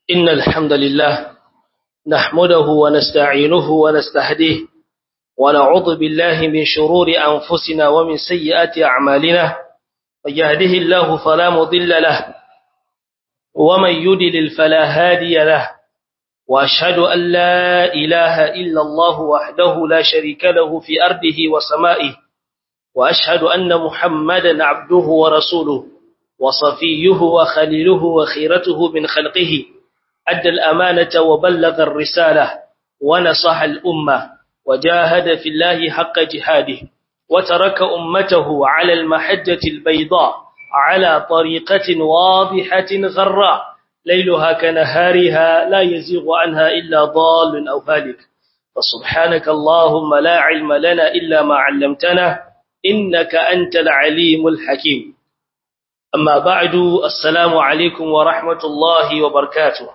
إن الحمد لله نحمده ونستعينه ونستهديه ونعوذ بالله من شرور أنفسنا ومن سيئات أعمالنا من يهده الله فلا مضل له ومن يدلل فلا هادي له وأشهد أن لا إله إلا الله وحده لا شريك له في أرضه وسمائه وأشهد أن محمدا عبده ورسوله وصفيه وخليله وخيرته من خلقه أدى الأمانة وبلغ الرسالة ونصح الأمة وجاهد في الله حق جهاده وترك أمته على المحجة البيضاء على طريقة واضحة غراء ليلها كنهارها لا يزيغ عنها إلا ضال أو هالك فسبحانك اللهم لا علم لنا إلا ما علمتنا إنك أنت العليم الحكيم أما بعد السلام عليكم ورحمة الله وبركاته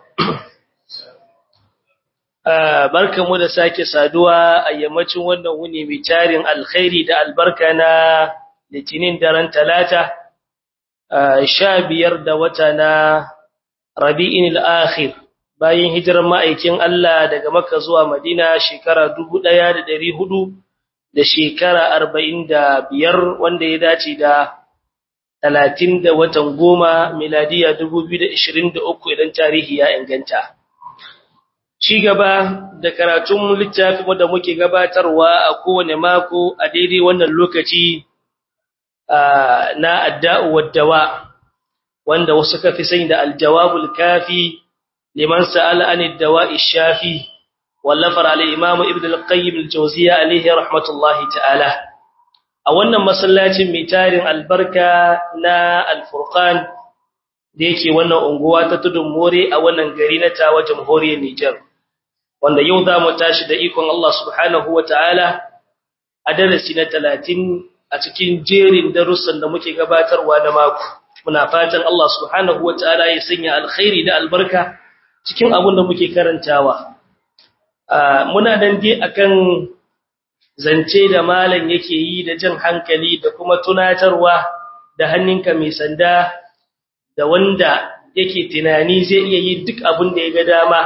barkamu da sake saduwa a yammacin wannan wuni mai tarin alkhairi da albarka na litinin daren talata sha biyar da wata na rabi'in al'akhir bayan hijirar ma'aikin Allah daga makka zuwa madina shekara dubu ɗaya da ɗari hudu da shekara arba'in da biyar wanda ya dace da talatin da watan goma miladiya dubu biyu da ishirin da uku idan tarihi ya inganta ci gaba da karatun littafin da muke gabatarwa a kowane mako a daidai wannan lokaci na adda'u waddawa wanda wasu kafi sani da aljawabul kafi liman sa'ala an ad-dawa'i shafi wallafar al-imam ibn al-qayyim al-jawziyya alayhi rahmatullahi ta'ala a wannan masallacin mai tarin albarka na al-furqan da yake wannan unguwa ta tudun more a wannan gari na tawa jamhuriyar Niger wanda yau za mu tashi da ikon Allah subhanahu wa ta'ala a darasi na talatin a cikin jerin darussan da muke gabatarwa na mako. Muna fatan Allah subhanahu wa ta'ala ya sanya alkhairi da albarka cikin abin da muke karantawa. Muna dan dai akan zance da malam yake yi da jan hankali da kuma tunatarwa da hannunka mai sanda da wanda yake tunani zai iya yi duk abin da ya ga dama.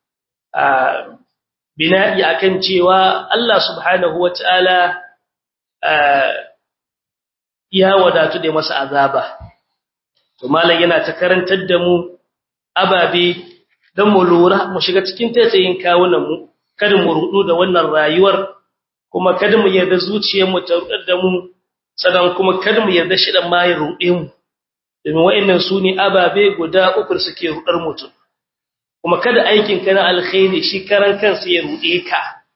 bina'i akan cewa Allah subhanahu wata'ala ya wadatu da masa azaba to malam yana ta karantar da mu ababe dan mu lura mu shiga cikin taitsayin kawunan mu kada mu rudu da wannan rayuwar kuma kada mu yarda zuciyar mu ta rudar da mu sanan kuma kada mu yarda shi dan ma ya rude mu domin wayannan sune ababe guda uku suke rudar mutum kuma kada aikin ka na alkhairi shi karan kansa ya rude ka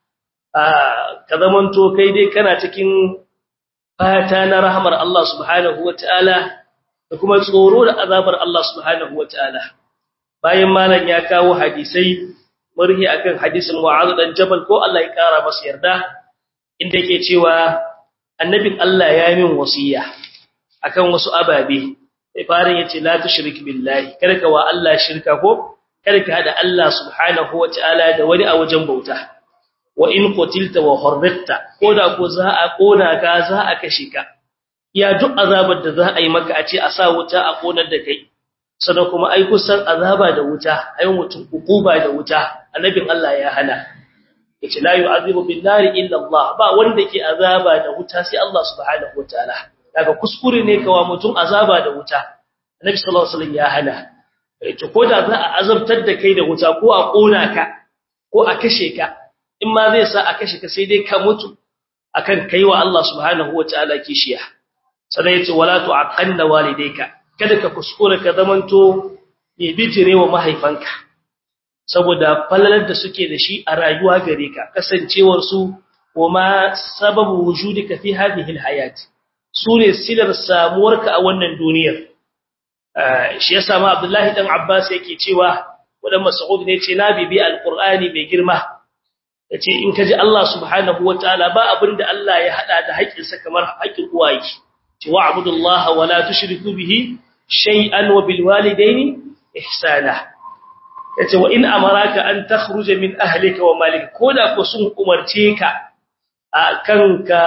ka zamanto kai dai kana cikin fata na rahmar Allah subhanahu wataala da kuma tsoro da azabar Allah subhanahu wataala bayan malam ya kawo hadisai murhi akan hadisin Mu'adh dan Jabal ko Allah ya kara masa yarda inda yake cewa annabin Allah ya yi min wasiya akan wasu ababe sai farin yace la tushrik billahi kada ka wa Allah shirka ko kada ka hada Allah subhanahu wataala da wani a wajen bauta wa in qutilta wa harraqta koda ko za a kona ka za a kashe ka ya duk azabar da za a yi maka a ce a sa wuta a konar da kai sannan kuma ai kusan azaba da wuta ai mutum ukuba da wuta annabin Allah ya hana yace la yu'adhibu bin nari illa Allah ba wanda ke azaba da wuta sai Allah subhanahu wataala daga kuskure ne kawa mutum azaba da wuta annabi sallallahu alaihi wasallam ya hana to ko da za a azabtar da kai da wuta ko a kona ka ko a kashe ka in ma zai sa a kashe ka sai dai ka mutu akan kaiwa Allah subhanahu wataala kishiya sai yace wala tu'aqanna walidayka kada ka kuskura ka zamanto ne bijire wa mahaifanka saboda falalar da suke da shi a rayuwa gare ka kasancewar su kuma sababu wujudika fi hadhihi alhayat sune silar samuwarka a wannan duniyar shi yasa ma Abdullahi dan Abbas yake cewa wadan Mas'ud ne ce na bibi alqur'ani mai girma yace in kaji Allah subhanahu wataala ba abinda Allah ya hada da haƙinsa kamar haƙin uwaye ce wa'budullaha wa la tushriku bihi shay'an wa bil walidayni ihsana yace wa in amaraka an takhruja min ahlika wa malika koda ko sun umarce ka akan ka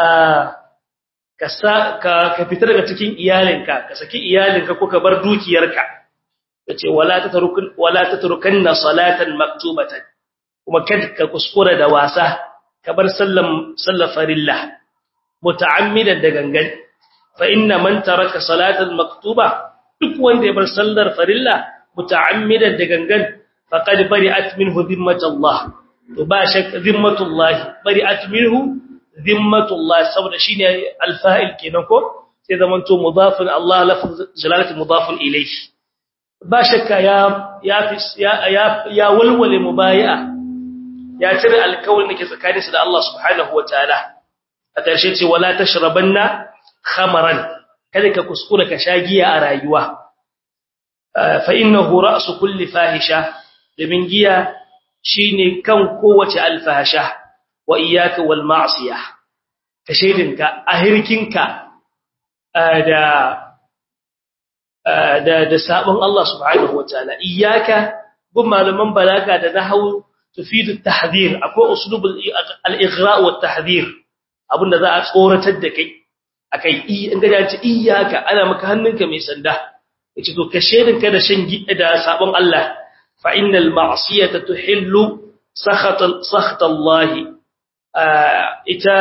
ka ka fita daga cikin iyalinka ka saki iyalinka ko ka bar dukiyarka yace wala tatrukun wala tatrukanna salatan maktubatan kuma kada ka kuskura da wasa ka bar sallan sallar farilla muta'ammidan da gangan fa inna man taraka salatan maktuba duk wanda ya bar sallar farilla muta'ammidan da gangan faqad bari'at minhu dhimmatullah to ba shak dhimmatullah bari'at minhu dhimmatullah saboda shine alfa'il kenan ko sai zaman to mudafun Allah lafz jalalatu mudafun ilayhi ba shakka ya ya ya ya walwale mubayi'a ya cire alkawalin da ke tsakaninsa da Allah subhanahu wataala a ƙarshe ce wala tashrabanna khamaran kada ka kuskura ka sha giya a rayuwa fa innahu ra'su kulli fahisha domin giya shine kan kowace alfahisha wa iyyaka wal ma'siyah ka shedinka a hirkinka da da da sabon Allah subhanahu wataala iyyaka gun malaman balaga da nahwu tufidu at-tahdhir akwai uslubul al-ighra' wa at-tahdhir abinda za a tsoratar da kai akai in ga dace iyyaka ana maka hannunka mai sanda yace to ka shedin ka da shan gida da sabon Allah fa innal ma'siyata tuhillu sakhat sakhat Allah ita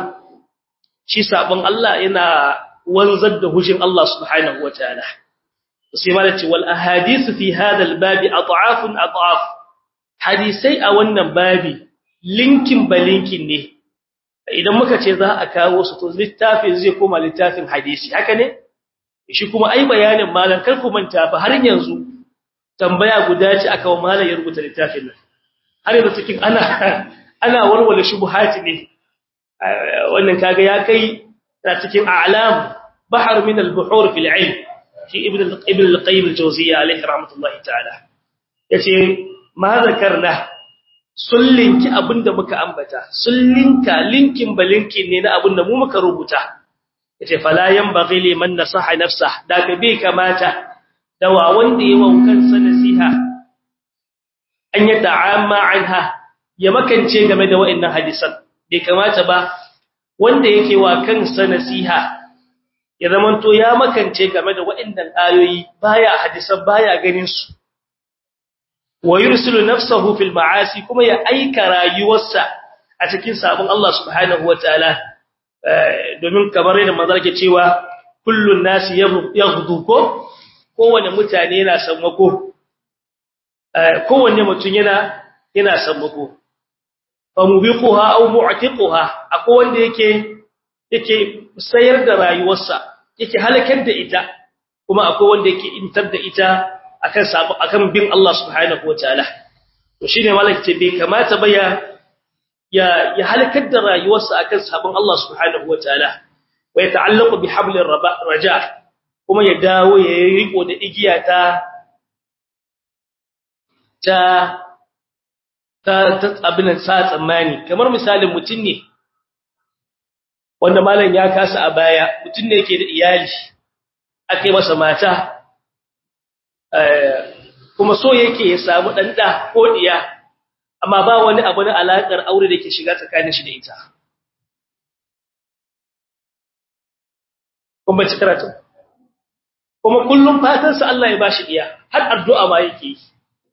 shi sabon Allah yana wanzar da hujin Allah subhanahu wataala sai malaci wal ahadith fi hadha al babi at'afun at'af hadisai a wannan babi linkin balinkin ne idan muka ce za a kawo su to littafin zai koma littafin hadisi haka ne shi kuma ai bayanin malam kar ku manta fa har yanzu tambaya guda ce aka wa malam ya rubuta littafin nan har yanzu cikin ana ana warware shubuhati ne wannan kaga ya kai ta cikin a'lam bahar min al-buhur fil ilm shi ibn ibn al-qayyim al-jawziyya alayhi rahmatullahi ta'ala yace ma zakarna sullinki abinda muka ambata sullinka linkin balinkin ne na abinda mu muka rubuta yace fala yanbaghi liman nasaha nafsa da ka bai kamata dawa wanda yayi wankan sa nasiha an ya ta'amma anha ya makance game da wa'annan hadisan bai kamata ba wanda yake wa kansa nasiha ya zamanto ya makance game da wa'annan ayoyi baya hadisan baya ganin su wa yursilu nafsahu fil ma'asi kuma ya aika rayuwarsa a cikin sabon Allah subhanahu wataala domin kamar yadda manzo ke cewa kullun nasi yaghdu ko kowanne mutane yana sammako kowanne mutum yana yana sammako fa mubiquha aw mu'tiquha akwai wanda yake yake sayar da rayuwarsa yake halakar da ita kuma akwai wanda yake intar da ita akan sabu akan bin Allah subhanahu wataala to shine malaka ce bai kamata ba ya ya halakar da rayuwarsa akan sabon Allah subhanahu wataala wa ya ta'allaqu bi hablir raja kuma ya dawo ya riko da igiya ta ta ta abin sa tsammani kamar misalin mutun ne wanda malam ya kasa a baya mutun ne yake da iyali akai masa mata kuma so yake ya samu dan da ko diya amma ba wani abu na alakar aure da ke shiga tsakanin shi da ita kuma ci karatu kuma kullum fatan sa Allah ya bashi diya har addu'a ma yake yi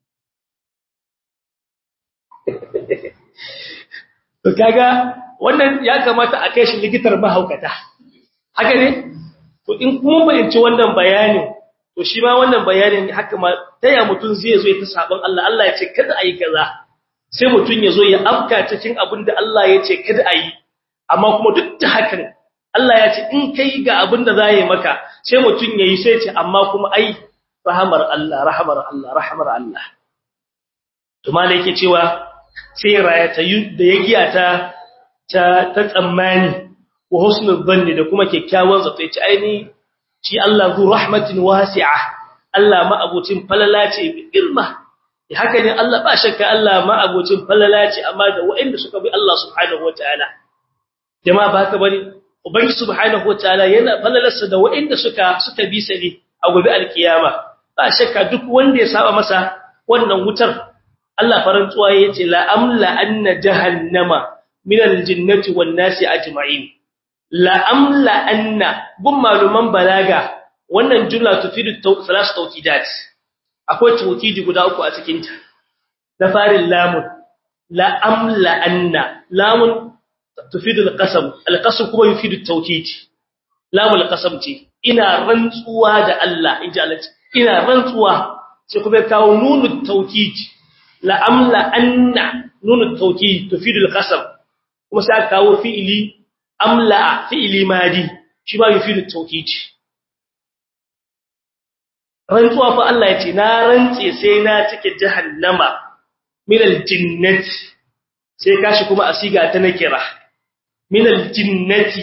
to kaga wannan ya kamata a kai shi likitar mahaukata haka ne to in kuma bayanci wannan bayanin to shi ma wannan bayanin haka ma taya mutun zai zo ya ta sabon Allah Allah ya ce kada ayi kaza sai mutun ya zo ya afka cikin abin da Allah ya ce kada ayi amma kuma duk da hakan Allah ya ce in kai ga abin da zai maka sai mutun yayi sai ce amma kuma ai rahamar Allah rahamar Allah rahamar Allah to malai yake cewa sai rayata da ya giya ta ta ta tsammani wa husnul dhanni da kuma kyakkyawan zato yace aini shi Allah zu rahmatin wasi'a Allah ma abucin falala ce bi girma haka ne Allah ba shakka Allah ma abucin falala ce amma da waɗanda suka bi Allah subhanahu wataala jama'a ba ka bane ubangi subhanahu wataala yana falalarsa da waɗanda suka suka bi sa ne a gobe alkiyama ba shakka duk wanda ya saba masa wannan wutar Allah farantsuwa yace la amla anna jahannama min aljinnati wan nasi ajma'in la amla anna gun maluman balaga wannan jumla tufidu thalath tawkidat akwai tawkidi guda uku a cikin ta na farin lamun la amla anna lamun tufidu alqasam alqasam kuma yufidu tawkid lamul qasam ce ina rantsuwa da Allah inji Allah ina rantsuwa sai kuma kawo nunut tawkid la amla anna nunut tawkid tufidu alqasam kuma sai kawo fi'ili amla fi'ili madi shi ba yufidu tawkid rantsuwa fa Allah yace na rantse sai na cike jahannama min aljinnati sai kashi kuma asiga ta nakira min aljinnati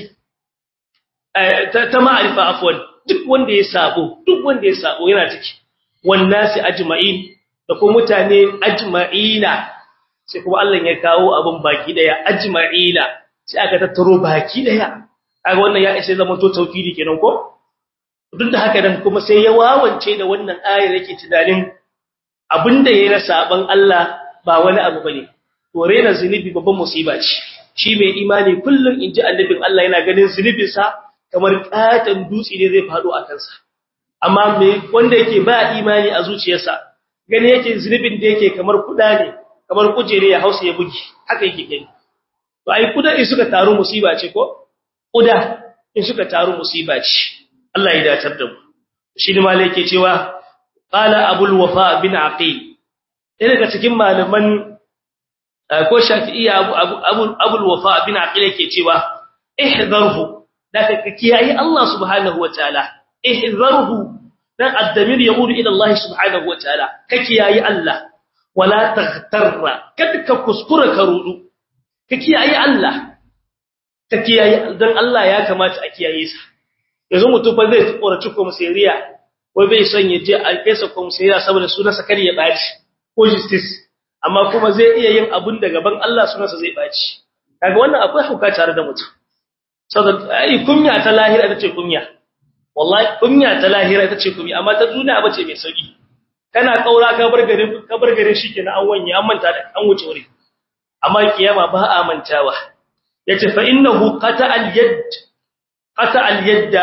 ta ma'arifa afwan duk wanda ya sabo duk wanda ya sabo yana ciki wannasi ajma'in da kuma mutane ajma'ina sai kuma Allah ya kawo abin baki daya ajma'ina sai aka tattaro baki daya kaga wannan ya isa zama to tawkidi kenan ko duk da haka dan kuma sai ya wawance da wannan ayar yake tunanin abinda yayi na saban Allah ba wani abu bane to rena zinubi babban musiba ce shi mai imani kullun inji annabin Allah yana ganin zunubinsa kamar katan dutse ne zai fado a kansa amma me wanda yake ba imani a zuciyarsa gani yake zunubin da yake kamar kuda ne kamar kujere ya hausa ya bugi haka yake gani to ai kuda in suka taru musiba ce ko kuda in suka taru musiba ce Allah ya dacar da mu shi ne malai yake cewa qala abul wafa bin aqil ɗaya daga cikin malaman ko shafi'iyya abu abu abul wafa bin aqil yake cewa ihdarhu da ka kiyaye Allah subhanahu wataala ihzarhu dan addamir yaudu ila Allah subhanahu wataala ka kiyaye Allah wala taghtarra kada ka kuskura ka rudu ka kiyaye Allah ka kiyaye dan Allah ya kamata a kiyaye sa yanzu mutum fa zai tsoraci komisariya wai bai son ya je a kaisa komisariya saboda sunansa kar ya baci ko justice amma kuma zai iya yin abun da gaban Allah sunansa zai baci kaga wannan akwai hauka tare da mutum saboda ai kunya ta lahira ita ce kunya wallahi kunya ta lahira ita ce kunya amma ta duniya bace mai sauki kana kaura ka bar garin ka bar garin shikenan an wanye an manta da an wuce wuri amma kiyama ba a mantawa yace fa innahu qata al yad qata al yadda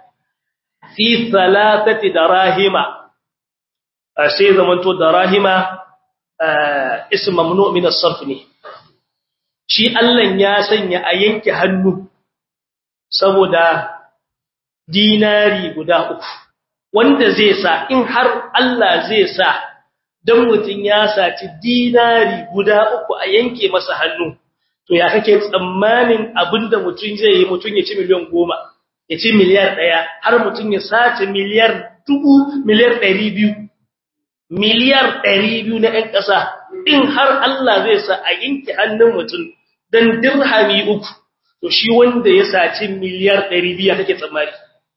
fi thalathati darahima sai zamanto darahima ism mamnu min as-sarf ne shi Allah ya sanya a yanke hannu saboda dinari guda uku wanda zai sa in har Allah zai sa dan mutun ya saci dinari guda uku a yanke masa hannu to ya kake tsammanin abinda mutun zai yi mutun ya ci miliyan 10 ya ci miliyar 1 har mutun ya saci miliyar dubu miliyar 200 miliyar 200 na ɗan ƙasa in har Allah zai sa a yanke hannun mutun dan dirhami uku to shi wanda ya saci miliyar 200 kake tsammani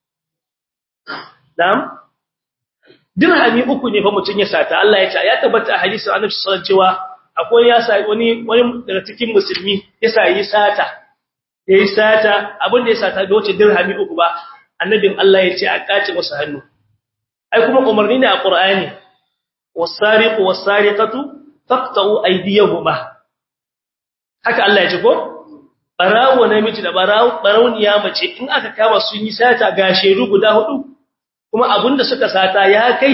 na'am dirhami uku ne fa mutun ya sata Allah ya ce ya tabbata a hadisin Annabi sallallahu alaihi cewa akwai ya sai wani wani daga cikin musulmi ya sai sata yayi sata abin da ya sata bai wuce dirhami uku ba annabin Allah ya ce a kace masa hannu ai kuma umarni ne a Qur'ani was-sariqu was-sariqatu faqta'u aydiyahuma haka Allah ya ce ko barawo namiji da barawo barawniya mace in aka kama sun yi sata ga shedu guda hudu kuma abinda suka sata ya kai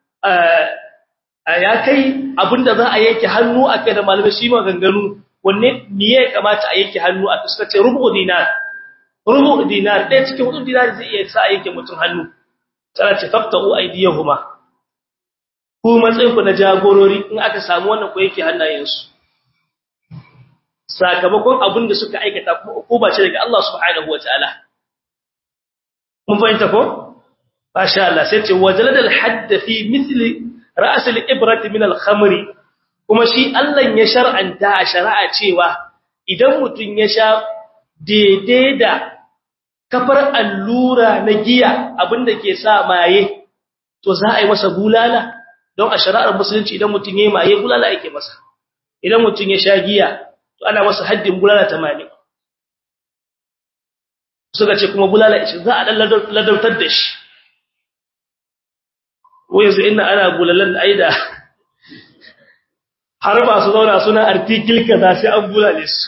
ya kai abinda za a yanke hannu a kai da malamai shi maganganu wanne miye kamata a yanke hannu a suka ce rubu dinar rubu dinar ɗaya cikin hudu dinar zai iya sa a yanke mutum hannu tsara ce fafta'u aydiyahuma ku matsayin ku na jagorori in aka samu wannan ku yake hannayensu sakamakon abin da suka aikata kuma hukuma ce daga Allah subhanahu wataala mun fahimta ko masha Allah sai ce wajaladal hadd fi mithli ra's al-ibrati min al-khamri kuma shi Allah ya shar'anta a shari'a cewa idan mutun ya sha daidai da kafar allura na giya abinda ke sa maye to za a yi masa bulala don a shari'ar musulunci idan mutun ya yi maye bulala yake masa idan mutun ya sha giya to ana masa haddin bulala 80 suka ce kuma bulala 20 za a dan ladautar da shi wai yanzu ina ana bulalan aida har ba su zauna suna article kaza sai an bulale su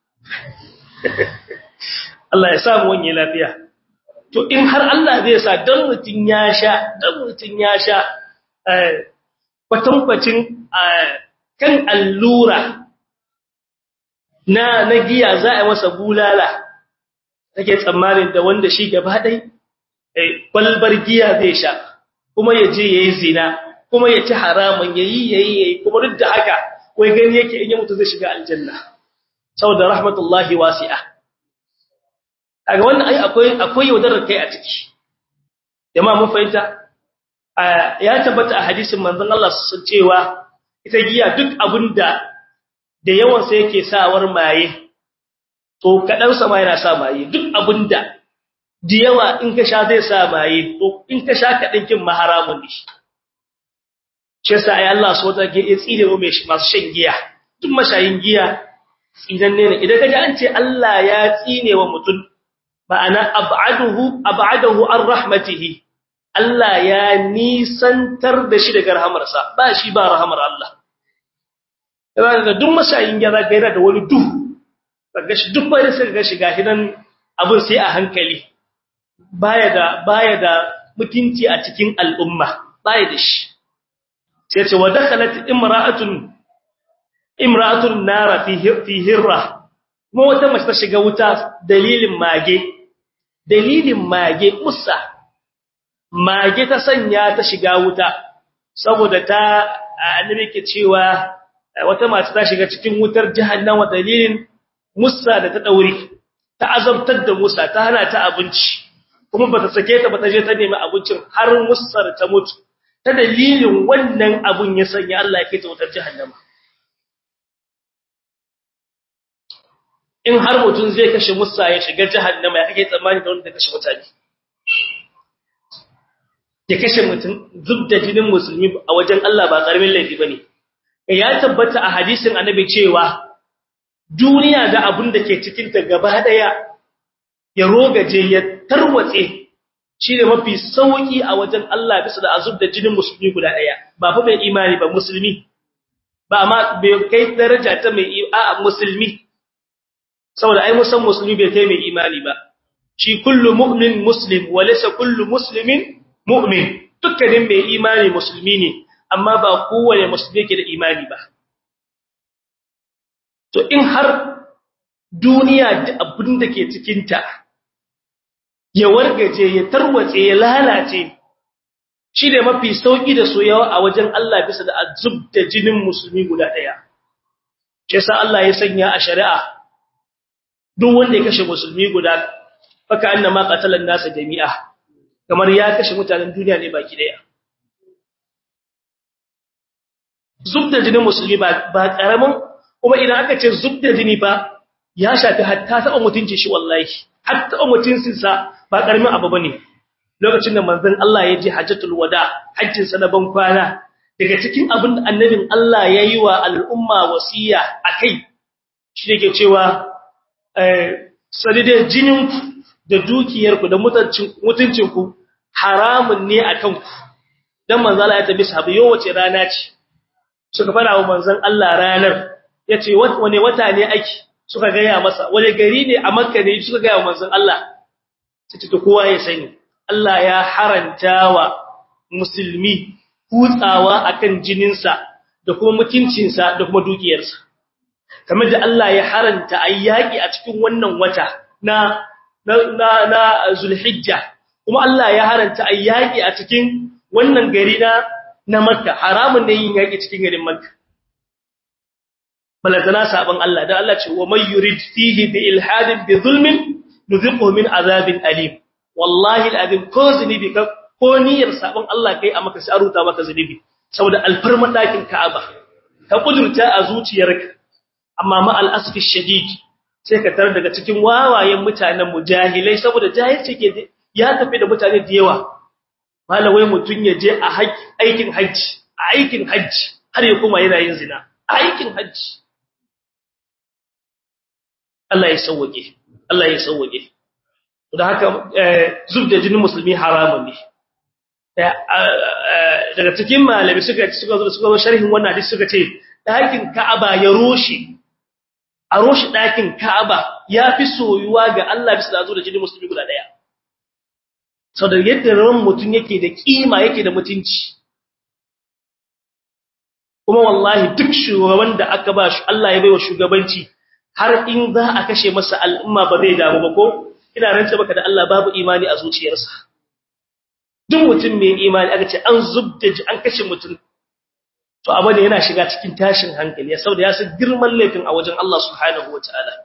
Allah ya samu wani lafiya to in har Allah zai sa dan mutun ya sha dan mutun ya sha kwatankwacin kan allura na na giya za a masa bulala take tsammanin da wanda shi gaba dai kwalbar giya zai sha kuma ya je yayi zina kuma ya ci haramun yayi yayi yayi kuma duk da haka wai gani yake in ya mutu zai shiga aljanna saboda rahmatullahi wasi'a kaga wannan ai akwai akwai yaudarar kai a ciki jama'a mun fahimta ya tabbata a hadisin manzon Allah sun cewa ita giya duk abinda da yawan sa yake sawar maye to kadan sa ma yana sa maye duk abinda da yawa in ka sha zai sa maye to in ka sha kadan kin maharamun ne shi yasa ai Allah so ta ke tsire mu masu shan giya duk mashayin giya tsinan ne idan kaje an ce Allah ya tsine wa mutum ma'ana ab'aduhu ab'adahu an rahmatihi Allah ya nisantar da shi daga rahamarsa ba shi ba rahamar Allah yana da duk mashayin giya zaka yana da wani duhu kaga shi duk wani sai ga shi gashi nan abin sai a hankali baya da baya da mutunci a cikin al'umma baya da shi sai ce wa dakhalat imra'atun imra'atun nara fi fi hirra kuma wata mace ta shiga wuta dalilin mage dalilin mage musa mage ta sanya ta shiga wuta saboda ta annabi ke cewa wata mace ta shiga cikin wutar jahannama dalilin musa da ta daure ta azabtar da musa ta hana ta abinci kuma bata sake ta bata je ta nemi abincin har musar ta mutu ta dalilin wannan abun ya sanya Allah ya kaita wutar jahannama in har mutum zai kashe musa ya shiga jahannama ya kake tsammani da wanda kashe mutane ya kashe mutum zubda jinin musulmi a wajen Allah ba karamin laifi bane ya tabbata a hadisin annabi cewa duniya da abun da ke cikin ta gaba daya ya rogaje ya tarwatse shine mafi sauki a wajen Allah bisa da azub da jinin musulmi guda daya ba fa mai imani ba musulmi ba amma bai kai daraja ta mai a musulmi saboda ai musan musulmi bai kai mai imani ba shi kullu mu'min muslim wa laysa kullu muslimin mu'min dukkanin mai imani musulmi ne amma ba kowane musulmi yake da imani ba to in har duniya da abin da ke cikin ta ya wargaje ya tarwatse ya lalace shi ne mafi sauki da soyawa a wajen Allah bisa da azub da jinin musulmi guda daya shi yasa Allah ya sanya a shari'a duk wanda ya kashe musulmi guda faka annama qatalan nasa jami'a kamar ya kashe mutanen duniya ne baki daya zubda jinin musulmi ba ba karamin kuma idan aka ce zubda jini ba ya shafi hatta ta mutunci shi wallahi hatta mutuncin sa ba karamin abu bane lokacin da manzon Allah ya je hajjatul wada hajjin sa na ban kwana daga cikin abin da annabin Allah yayi wa al'umma wasiya akai shi ne ke cewa sadidai jininku da dukiyarku da mutuncinku haramun ne a kanku don manzala ya tabi sahabi yau wace rana ce suka fara wa manzan Allah ranar ya ce wane wata ne ake suka gaya masa wane gari ne a makka ne suka gaya wa manzan Allah ta ce kowa ya sani Allah ya haranta wa musulmi kutsawa akan jininsa da kuma mutuncinsa da kuma dukiyarsa kamar da Allah ya haranta ayyaki a cikin wannan wata na na na Zulhijja kuma Allah ya haranta ayyaki a cikin wannan gari na na Makka haramun ne yin yaki cikin garin Makka balantana saban Allah dan Allah ce wa may yurid fihi bi ilhadin bi zulmin nuziquhu min azabin alim wallahi alazim ko zunubi ka ko niyyar saban Allah kai a maka sai aruta maka zunubi saboda alfarman dakin Ka'aba ka kudurta a zuciyarka amma ma al'asfi shadid sai ka tar daga cikin wawayen mutanen mujahilai saboda jahilci ke ya tafi da mutane da yawa malawai mutun ya je a aikin haji a aikin haji har ya kuma yana yin zina a aikin haji Allah ya sauwage Allah ya sauwage da haka zubda jinin musulmi haramun ne daga cikin malami suka suka zo suka zo sharhin wannan hadisi suka ce ɗakin Ka'aba ya roshe a roshe ɗakin Ka'aba ya fi soyuwa ga Allah bisa da zo da jini musulmi guda ɗaya sau da yadda ran mutum yake da ƙima yake da mutunci kuma wallahi duk shugaban da aka ba shi Allah ya baiwa shugabanci har in za a kashe masa al'umma ba zai damu ba ko ina rantsa baka da Allah babu imani a zuciyarsa duk mutum mai imani aka ce an zubda ji an kashe mutum to abu ne yana shiga cikin tashin hankali ya saboda ya san girman laifin a wajen Allah subhanahu wataala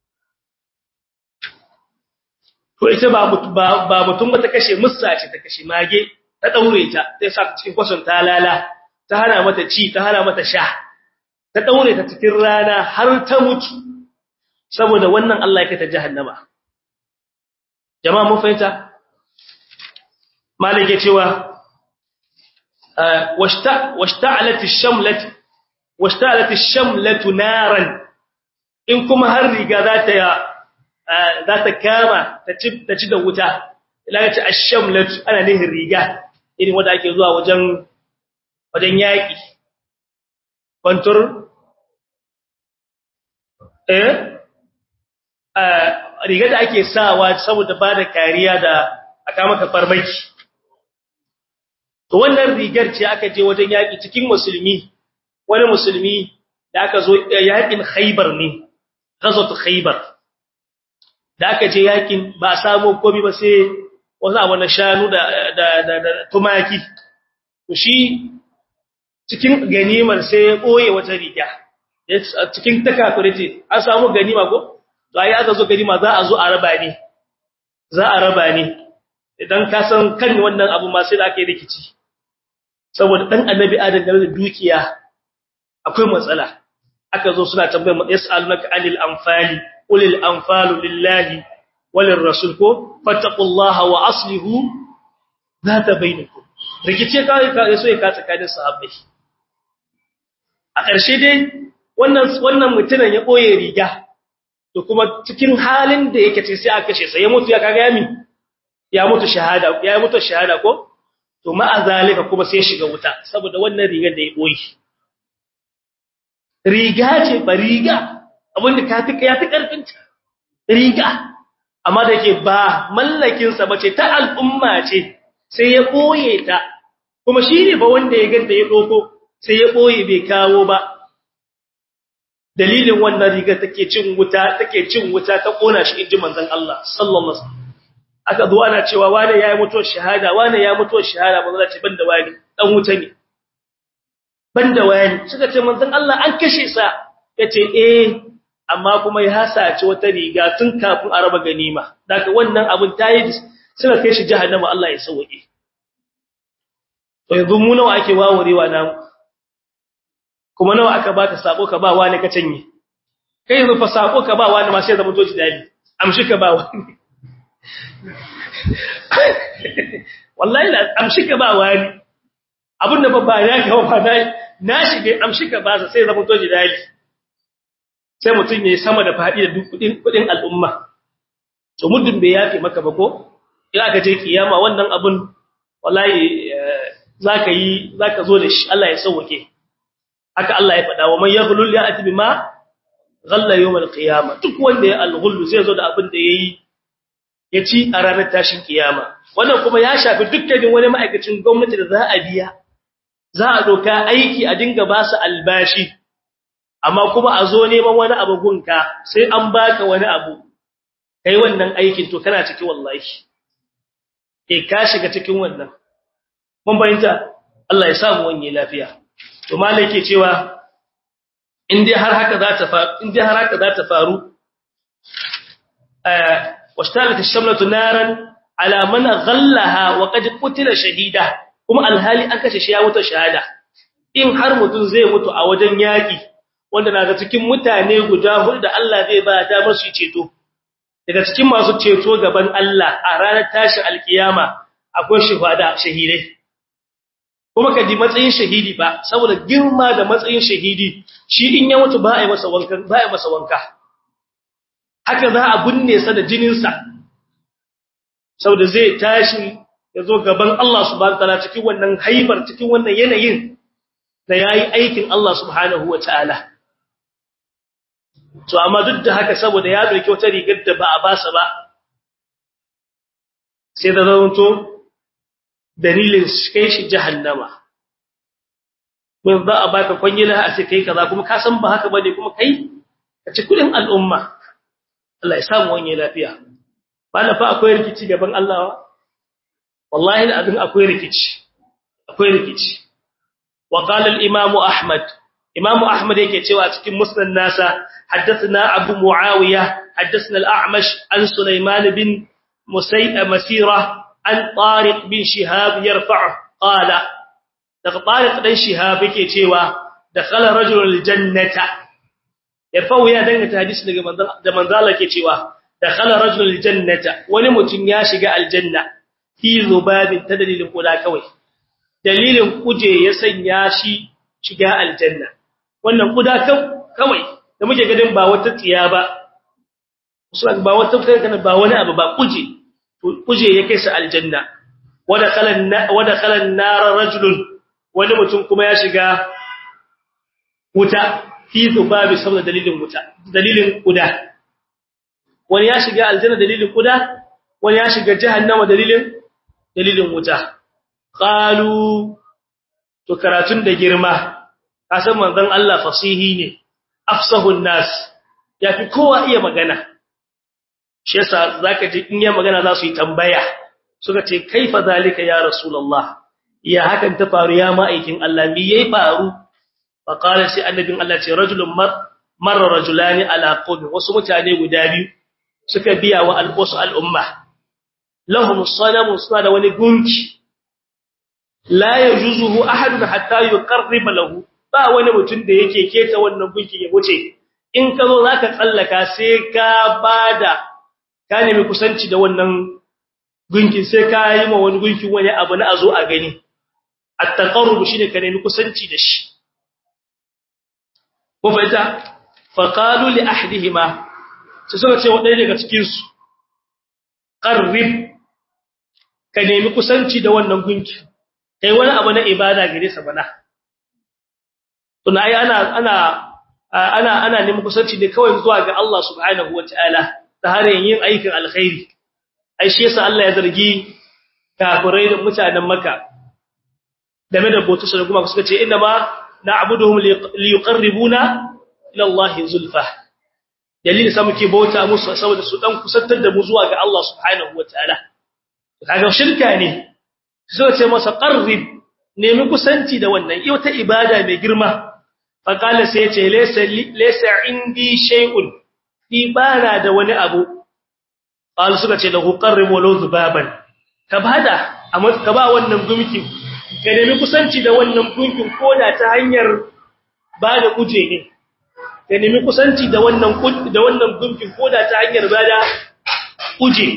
to ita ba ba mutum ba ta kashe mussa ce ta kashe mage ta daure ta sai sa cikin kwason ta lala ta hana mata ci ta hana mata sha ta daure ta cikin rana har ta mutu saboda wannan Allah ya kai ta jahannama jama'a mun fahimta malike cewa washta'alat ash-shamlat washta'alat ash-shamlatu naran in kuma har riga za ta za ta kama ta ci ta ci da wuta ila ta ash-shamlatu ana nihin riga irin wanda ake zuwa wajen wajen yaki kontur eh riga da ake sawa saboda ba da kariya da aka maka farmaki to wannan rigar ce aka je wajen yaki cikin musulmi wani musulmi da aka zo yakin Khaibar ne ghazwat Khaibar da aka je yakin ba samu komai ba sai wasu abu na shanu da da da tumaki to shi cikin ganimar sai ya boye wata riga cikin takafirce an samu ganima ko to ai aka zo ganima za a zo a raba ne za a raba ne idan ka san kan wannan abu ma sai da aka yi rikici saboda dan annabi adam da dukiya akwai matsala aka zo suna tambayar yasalunaka anil anfali ulil anfalu lillahi walir rasul ko fattaqullaha wa aslihu zata bainakum rikice kai ka so ya ka tsakanin sahabbai a ƙarshe dai wannan wannan mutumin ya boye riga to kuma cikin halin da yake ce sai aka kashe sa ya mutu ya kaga yami ya mutu shahada ya mutu shahada ko to ma azalika kuma sai shiga wuta saboda wannan rigar da ya boye riga ce ba riga abinda ka fi ya fi karfin ta riga amma da ke ba mallakin sa bace ta al'umma ce sai ya boye ta kuma shine ba wanda ya ganta ya doko sai ya boye bai kawo ba dalilin wannan riga take cin wuta take cin wuta ta kona shi inji manzon Allah sallallahu alaihi wasallam aka zo ana cewa wani yayi mutuwar shahada wani ya mutuwar shahada manzon Allah ce banda wani dan wuta ne banda wani suka ce manzon Allah an kashe sa yace eh amma kuma ya sace wata riga tun kafin a raba ganima daga wannan abun tayi suka kai shi jahannama Allah ya sauke to yanzu mu nawa ake wawarewa namu kuma nawa aka baka sako ka ba wani ka canye kai yanzu fa sako ka ba wani ma sai zama toji dali amshi ka ba wani wallahi la amshi ka ba wani abinda ba ba ya ka ba na na shige amshi ka ba sai zama toji dali sai mutun yayi sama da fadi da kudin kudin al'umma to muddin bai yafi maka ba ko in aka je kiyama wannan abun wallahi zaka yi zaka zo da shi Allah ya sauke haka Allah ya faɗa wa man yaghlul ya'ti bima ghalla yawm al-qiyamah duk wanda ya al-ghullu zai zo da abin da yayi ya ci a ranar tashin kiyama wannan kuma ya shafi dukkanin wani ma'aikacin gwamnati da za a biya za a doka aiki a dinga ba su albashi amma kuma a zo neman wani abu gunka sai an baka wani abu kai wannan aikin to kana ciki wallahi eh ka shiga cikin wannan mun bayyana Allah ya samu wani lafiya to malai cewa in dai har haka za ta faru in dai har haka za ta faru eh washtalat ash-shamlatu naran ala man ghallaha wa qad qutila shahida kuma alhali an kashe shi ya mutu shahada in har mutun zai mutu a wajen yaki wanda na ga cikin mutane guda hudu da Allah zai ba damar su ceto daga cikin masu ceto gaban Allah a ranar tashin alkiyama akwai shuhada shahidai kuma ka ji matsayin shahidi ba saboda girma da matsayin shahidi shi in ya mutu ba a yi masa wanka ba a yi masa wanka haka za a binne sa da jinin sa saboda zai tashi ya zo gaban Allah subhanahu wataala cikin wannan haibar cikin wannan yanayin da yayi aikin Allah subhanahu wataala to amma duk da haka saboda ya dauki wata rigar da ba a basa ba sai da zanto dalilin kai shi jahannama mun za a baka kwangila a ce kai kaza kuma ka san ba haka bane kuma kai ka ci kudin al'umma Allah ya samu wani lafiya bana fa akwai rikici gaban Allah wallahi abin akwai rikici akwai rikici wa qala al-imam ahmad imam ahmad yake cewa cikin musnad nasa haddathana abu muawiya haddathana al-a'mash an sulaiman bin musayy masira an tariq bin shihab yarfa'u qala daga tariq dan shihab yake cewa dakhala rajulul jannata yarfa'u ya dangata hadisi daga manzon da manzala yake cewa dakhala rajulul jannata wani mutum ya shiga aljanna fi zubabin ta dalilin kuda kawai dalilin kuje ya sanya shi shiga aljanna wannan kuda kawai da muke gadin ba wata tsiya ba usul ba wata kana ba wani abu ba kuje kuje ya kai sa aljanna wada kalan wada kalan nar rajulun wani mutum kuma ya shiga wuta fi zubabi saboda dalilin wuta dalilin kuda wani ya shiga aljanna dalilin kuda wani ya shiga jahannama dalilin dalilin wuta qalu to karatun da girma kasan manzon Allah fasihi ne afsahun nas yafi kowa iya magana shi yasa zaka ji in ya magana za su yi tambaya suka ce kaifa zalika ya rasulullah ya hakan ta faru ya ma'aikin Allah me yayi faru fa qala sai annabin Allah ce rajulun mar marra rajulani ala qawmi wasu mutane guda biyu suka biya wa al'usu al'umma lahum sanamu suna da wani gunki la yajuzuhu ahadun hatta yuqarriba lahu ba wani mutum da yake keta wannan gunki ya wuce in ka zo zaka tsallaka sai ka bada ka nemi kusanci da wannan gunkin sai ka yi ma wani gunkin wani abu na azo a gani at-taqarrub shine ka nemi kusanci da shi ko fa'ita fa qalu li ahdihima sai suka ce wadai daga cikin su qarrib ka nemi kusanci da wannan gunki kai wani abu na ibada gare sa bana tuna ai ana ana ana ana neman kusanci ne kawai zuwa ga Allah subhanahu wataala ta hanyar yin aikin alkhairi ai shi yasa Allah ya zargi kafirai da mutanen Makka game da bautu su kuma suka ce inna ma na'buduhum liyuqarribuna ila Allah zulfa dalilin sa muke bauta musu saboda su dan kusantar da mu zuwa ga Allah subhanahu wataala kaga shirka ne sai ce masa qarrib nemi kusanci da wannan wata ibada mai girma fa kala sai ya ce laysa laysa indi shay'un fi bana da wani abu qal suka ce lahu qarrib walau zubaban ka bada amma ka ba wannan gumkin ka nemi kusanci da wannan gunkin koda ta hanyar bada kuje ne ka nemi kusanci da wannan da wannan gunkin koda ta hanyar bada kuje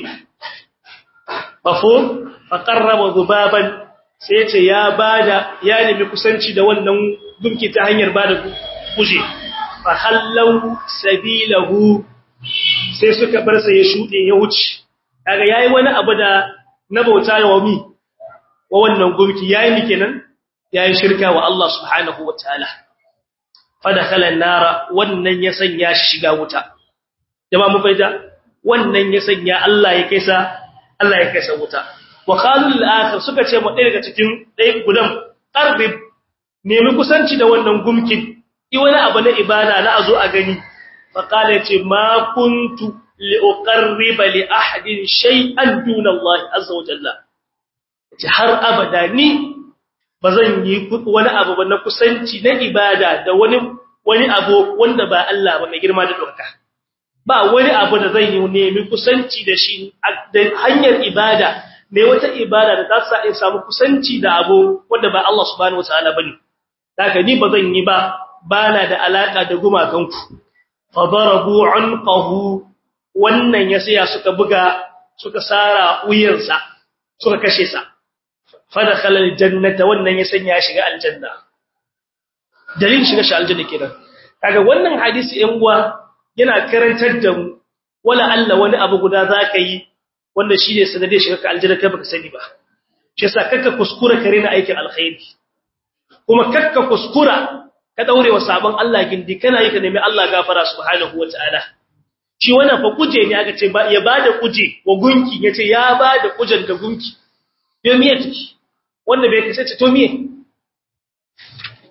mafhum faqarraba zubaban sai ce ya bada ya nemi kusanci da wannan gunki ta hanyar bada kuje fa hallau sabilahu sai suka bar sa ya shude ya wuce kaga yayi wani abu da na bauta wa mi wa wannan gunki yayi mi kenan yayi shirka wa Allah subhanahu wataala fa dakhala an-nara wannan ya sanya shi shiga wuta jama'a mu faida wannan ya sanya Allah ya kaisa Allah ya kaisa wuta wa qalu al-akhir suka ce mu daga cikin dai gudan qarbib nemi kusanci da wannan gumkin i wani abu na ibada na azo a gani fa qala ce ma kuntu li uqarriba li ahadin shay'an duna Allah azza wa jalla ce har abada ni bazan yi wani abu ba na kusanci na ibada da wani wani abu wanda ba Allah ba mai girma da doka ba wani abu da zan yi nemi kusanci da shi da hanyar ibada mai wata ibada da ta sa in samu kusanci da abu wanda ba Allah subhanahu wataala bane haka ni bazan yi ba bana da alaka da gumakanku fa darabu anqahu wannan ya saya suka buga suka sara wuyansa suka kashe sa fa dakhala aljannata wannan ya sanya shiga aljanna dalilin shiga shi aljanna kenan kaga wannan hadisi ɗan uwa yana karantar da mu wala Allah wani abu guda zaka yi wanda shine sanade shiga ka aljanna kai baka sani ba shi yasa kakka kuskura kare na aikin alkhairi kuma kakka kuskura ka daure wa sabon Allah gindi kana yi ka nemi Allah gafara subhanahu wataala shi wannan fa kuje ne aka ce ba ya bada kuje wa gunki yace ya bada kujen da gunki yo miye take wanda bai kace to miye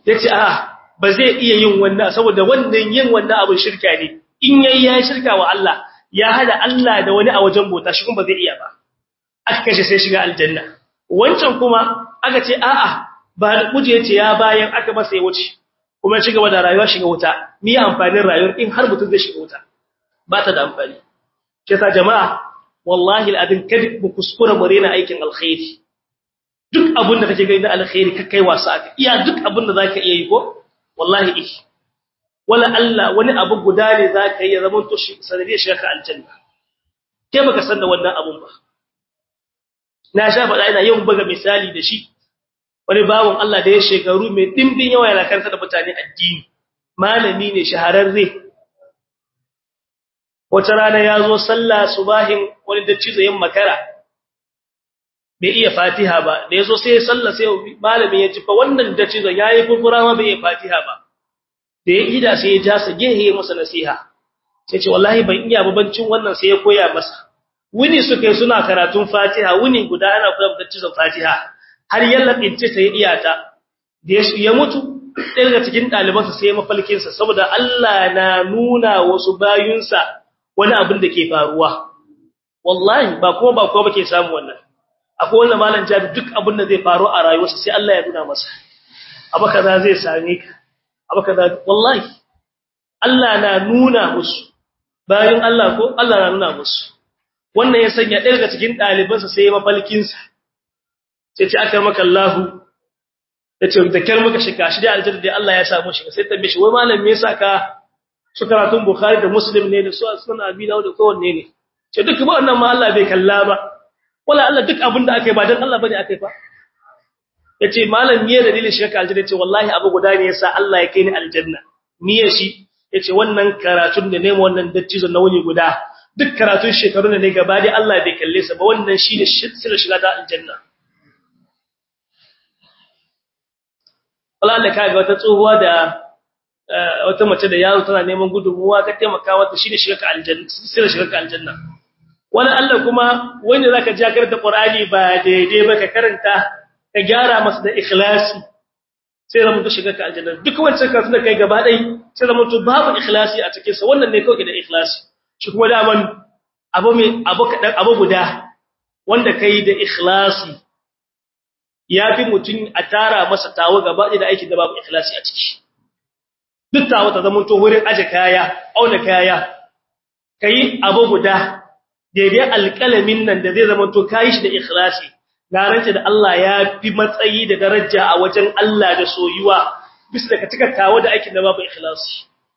yace a ba zai iya yin wannan saboda wannan yin wannan abin shirka ne in yayi ya shirka wa Allah ya hada Allah da wani a wajen bota shi kuma ba zai iya ba aka kashe sai shiga aljanna wancan kuma aka ce a'a ba kuje yace ya bayan aka masa ya wuce kuma ya shiga da rayuwa shiga wuta ni amfanin rayuwar in har mutum zai shiga wuta ba ta da amfani shi yasa jama'a wallahi al'adin kada mu kuskura mu rena aikin alkhairi duk abin da kake gani na alkhairi ka kai wasa aka iya duk abin da zaka iya yi ko wallahi eh wala Allah wani abu guda ne zaka yi zaman to shi sanadiyar shiga aljanna ke baka san da wannan abun ba na sha faɗa ina yawan buga misali da shi wani bawon Allah da ya shekaru mai dimbin yawa yana karanta da mutane addini malami ne shahararre wata rana ya zo sallah subahin wani daccizo yin makara bai iya fatiha ba da ya zo sai ya sallah sai malami ya ci fa wannan daccizon ya yi kurkura ma bai iya fatiha ba da ya ida sai ya ja sa gehe ya masa nasiha sai ce wallahi ban iya babancin wannan sai ya koya masa wuni suka yi suna karatun fatiha wuni guda ana koyar da daccizon fatiha har yalla bince ta ya iya ta da ya mutu ɗaya daga cikin ɗalibansa sai mafalkinsa saboda Allah na nuna wasu bayunsa wani abin da ke faruwa wallahi ba kuma ba kowa bake samu wannan akwai wannan malam jabi duk abin da zai faru a rayuwarsa sai Allah ya nuna masa abu kaza zai same ka abu kaza wallahi Allah na nuna musu bayan Allah ko Allah na nuna musu wannan ya sanya ɗaya daga cikin ɗalibansa sai ya mafalkin sa sai ce aka maka Allah yace da kyar muka shiga shi da aljanna da Allah ya samu shi sai tambaye shi wai malam me yasa ka su karatun Bukhari da Muslim ne da su sunan Abi Dawud da kowanne ne ce duk ba wannan ma Allah bai kalla ba wala Allah duk abin da aka yi ba dan Allah bane aka yi fa yace malam me dalilin shi ka aljanna yace wallahi abu guda ne yasa Allah ya kai ni aljanna niyyar shi yace wannan karatun da ne wannan dattijo na wuni guda duk karatun shekarun da ne gaba dai Allah bai kalle sa ba wannan shine sirrin shiga ta aljanna wala Allah kaga wata tsohuwa da wata mace da yaro tana neman gudunmuwa ka taimaka mata shine shiga aljanna sirrin shiga aljanna wani Allah kuma wanda zaka ji karanta Qur'ani ba daidai ba ka karanta ka gyara masa da ikhlasi sai zama to shiga ka aljanna duk wancan karatu da kai gaba dai sai zama to babu ikhlasi a cikin sa wannan ne kawai da ikhlasi shi kuma daman abu mai abu kadan abu guda wanda kai da ikhlasi yafi mutun a tara masa tawo gaba da aikin da babu ikhlasi a ciki duk tawo ta zama to wurin aje kaya auna kaya kai abu guda daidai alƙalamin nan da zai zama to kayi shi da ikhlasi garance da Allah ya fi matsayi da daraja a wajen Allah da soyuwa bisa da ka cika kawo da aikin da babu ikhlasi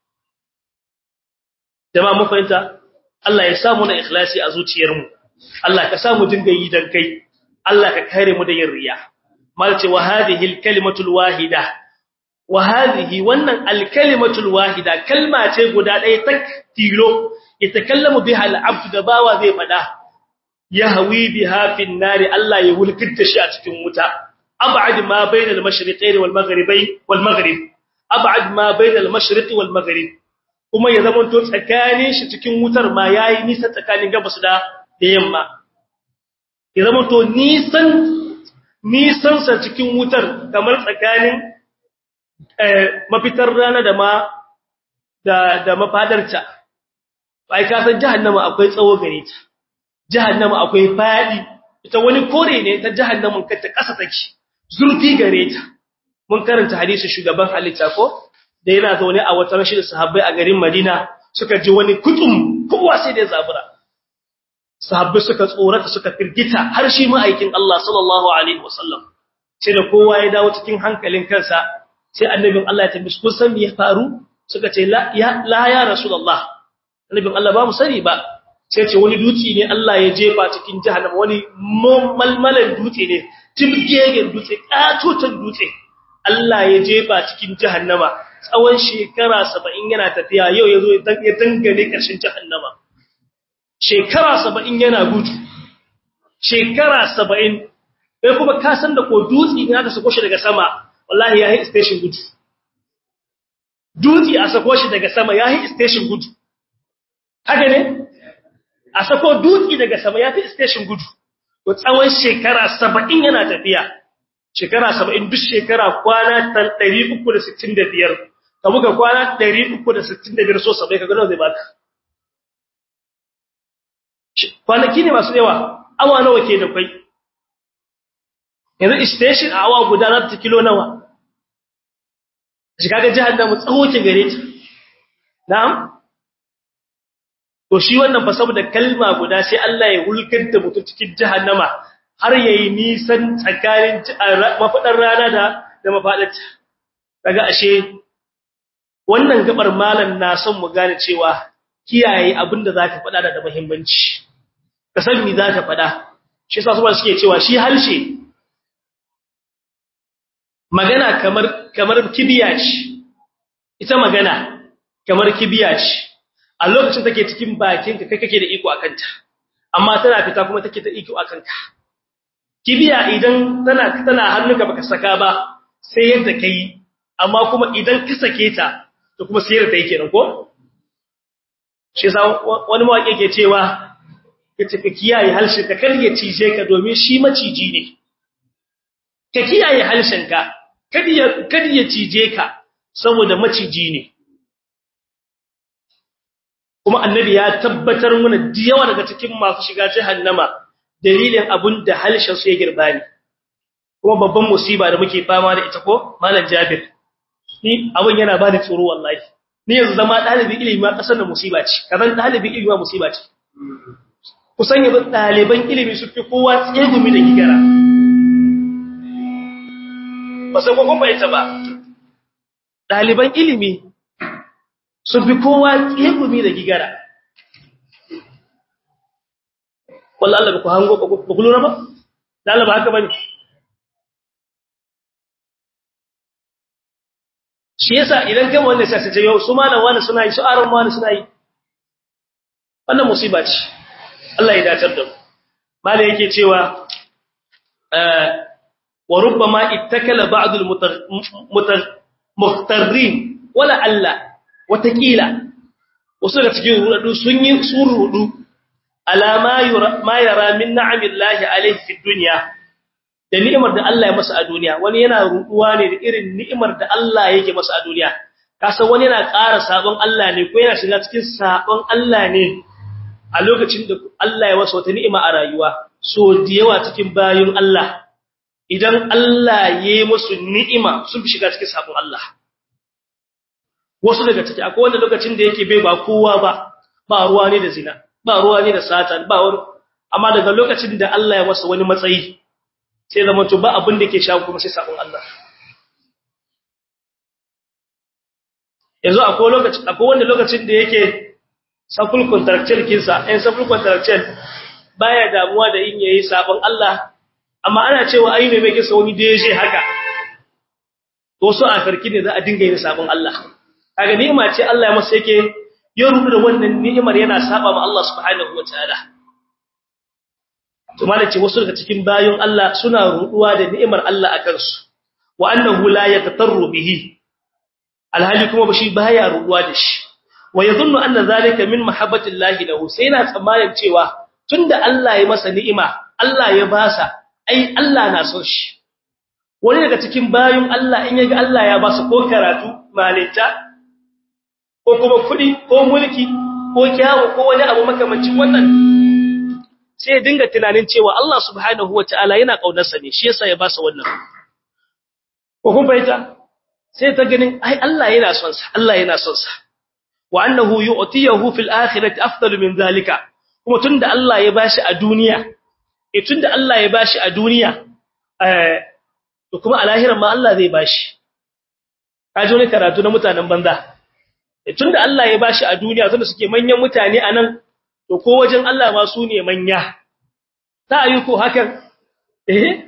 jama'a mun fahimta Allah ya samu na ikhlasi a zuciyarmu Allah ka samu dinga yi dan kai Allah ka kare mu da yin riya malce wa hadhihi alkalimatul wahida wa hadhihi wannan alkalimatul wahida kalma ce guda ɗaya tak tilo yatakallamu biha al-abd da bawa zai fada yahwi biha fi an-nar Allah ya wulkinta shi a cikin wuta ab'ad ma bayna al-mashriqayn wal maghribayn wal maghrib ab'ad ma bayna al-mashriq wal maghrib kuma ya zama to tsakanin shi cikin wutar ma yayi nisa tsakanin gabas da da yamma ya zama to nisan nisan sa cikin wutar kamar tsakanin mafitar rana da ma da da mafadarta ai ka san jahannama akwai tsawo gare ta jahannama akwai fadi ita wani kore ne ta jahannamin kanta kasa take zurfi gare ta mun karanta hadisi shugaban halitta ko da yana zaune a wata rashin sahabbai a garin Madina suka ji wani kutum kowa sai da zabura sahabbai suka tsorata suka firgita har shi ma'aikin Allah sallallahu alaihi wasallam sai da kowa ya dawo cikin hankalin kansa sai annabin Allah ya tambaye kun san me ya faru suka ce la ya la ya rasulullah annabin Allah ba mu sani ba sai ce wani dutse ne Allah ya jefa cikin jahannama wani malmalan dutse ne tibgegen dutse katotan dutse Allah ya jefa cikin jahannama tsawon shekara 70 yana tafiya yau yazo ya dangane karshen jahannama shekara 70 yana gudu shekara 70 sai kuma ka san da ko dutse ne aka sako shi daga sama wallahi yayi station gudu dutse a sako shi daga sama yayi station gudu haka ne a sako dutse daga sama yafi station gudu to tsawon shekara 70 yana tafiya shekara 70 duk shekara kwana 365 ka buga kwana 365 so 70 kaga nawa zai baka kwanaki ne masu yawa awa nawa ke da kai yanzu station a awa guda za ta kilo nawa shi kaga jahannama tsawo ke gare ta na'am to shi wannan fa saboda kalma guda sai Allah ya hulkar da mutum cikin jahannama har yayi nisan tsakanin mafadar rana da da mafadarta daga ashe wannan gabar malan na son mu gane cewa kiyaye abinda zaka faɗa da muhimmanci ka san me zaka faɗa shi yasa su suke cewa shi halshe magana kamar kamar kibiya ce ita magana kamar kibiya ce a lokacin take cikin bakinka kai kake da iko akan ta amma tana fita kuma take da iko akan ka kibiya idan tana tana hannunka baka saka ba sai yadda kai amma kuma idan ka sake ta to kuma sai yadda yake nan ko shi yasa wani mawaki yake cewa kace ka kiyaye halshen ka kar ya cije ka domin shi maciji ne ka kiyaye halshen ka kada ya kada ya cije ka saboda maciji ne kuma annabi ya tabbatar mana yawa daga cikin masu shiga jahannama dalilin abun da halshen su ya girba ne kuma babban musiba da muke fama da ita ko malam Jabir ni abun yana bani tsoro wallahi ni yanzu zama dalibi ilimi ma kasar da musiba ce kazan dalibi ilimi ma musiba ce kusan yanzu daliban ilimi su fi kowa tsegumi da gigara ba sai ko kuma ita ba daliban ilimi sun fi kowa tsegumi da gigara wallah Allah ku hango ba ku lura ba Allah ba haka bane shi yasa idan kai wanda sai sai yau su malam wani suna yi su aron wani suna yi wannan musiba ce Allah ya datar da mu malai yake cewa wa rubbama ittakala ba'd al-muqtarrin wala alla watakila wasu daga cikin rudu sun yi surudu alama ma yara min na'amillahi alayhi fi dunya da ni'imar da Allah ya masa a duniya wani yana ruduwa ne da irin ni'imar da Allah yake masa a duniya kasan wani yana ƙara sabon Allah ne ko yana shiga cikin sabon Allah ne a lokacin da Allah ya masa wata ni'ima a rayuwa so da yawa cikin bayin Allah idan Allah ya yi musu ni'ima sun fi shiga cikin sabon Allah wasu daga ciki akwai wanda lokacin da yake bai ba kowa ba ba ruwa ne da zina ba ruwa ne da satan ba wani amma daga lokacin da Allah ya masa wani matsayi sai zama to ba abin da yake shawo kuma sai sabon Allah yanzu akwai lokaci akwai wanda lokacin da yake saful contractual kinsa ɗan saful contractual baya damuwa da yin yayi sabon Allah amma ana cewa ai ne mai kisa wani deje haka to so a farki ne za a dinga yin sabon Allah kaga ni'ima ce Allah ya masa yake ya rubu da wannan ni'imar yana saba ma Allah subhanahu wataala to malaci wasu daga cikin bayon Allah suna ruduwa da ni'imar Allah akan su wa annahu la yatatarru bihi alhali kuma bashi baya ruduwa da shi wa yadhunnu anna zalika min mahabbatillahi lahu sai yana tsammanin cewa tunda Allah ya masa ni'ima Allah ya basa ai Allah na son shi wani daga cikin bayon Allah in yaga Allah ya basa ko karatu malinta ko kuma kudi ko mulki ko kyawu ko wani abu makamancin wannan sai dinga tunanin cewa Allah subhanahu wataala yana kaunarsa ne shi yasa ya ba sa wannan ko kun baita sai ta ganin ai Allah yana son sa Allah yana son sa wa annahu yu'tiyahu fil akhirati afdalu min zalika kuma tunda Allah ya bashi a duniya eh tunda Allah ya bashi a duniya eh to kuma a lahirin ma Allah zai bashi kaje ne karatu na mutanen banza tunda Allah ya bashi a duniya tunda suke manyan mutane anan to ko wajen Allah ma su ne manya ta yi ko hakan eh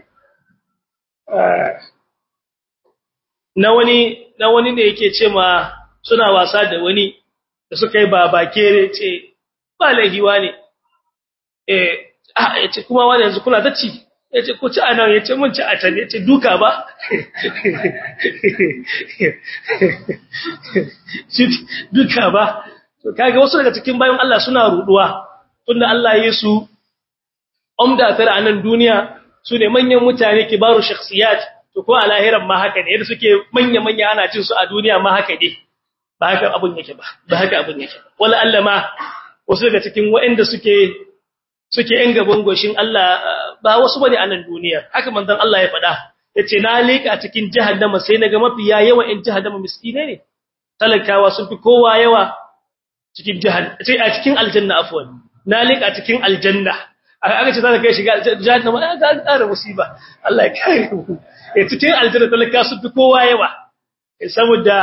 na wani na wani ne yake ce ma suna wasa da wani da suka yi baba kere ce ba lahiwa ne eh ah yace kuma wani yanzu kula da ci yace ko ci anan yace mun ci a can yace duka ba duka ba to kage wasu daga cikin bayan Allah suna ruduwa tunda Allah ya su umda tare a nan duniya su ne manyan mutane kibaru shakhsiyat to ko a lahiran ma haka ne yadda suke manya manya ana cin su a duniya ma haka ne ba haka abun yake ba ba haka abun yake ba wala Allah ma wasu daga cikin waɗanda suke suke yan gaban goshin Allah ba wasu bane a nan duniya haka manzon Allah ya faɗa yace na leka cikin jahannama sai naga mafiya yawa in jahannama miskine ne talakawa sun fi kowa yawa cikin jahannama sai a cikin aljanna afwan na leka cikin aljanna aka ce zaka kai shiga jahannama ga ƙara musiba Allah ya kare mu eh cikin aljanna talakawa sun fi kowa yawa saboda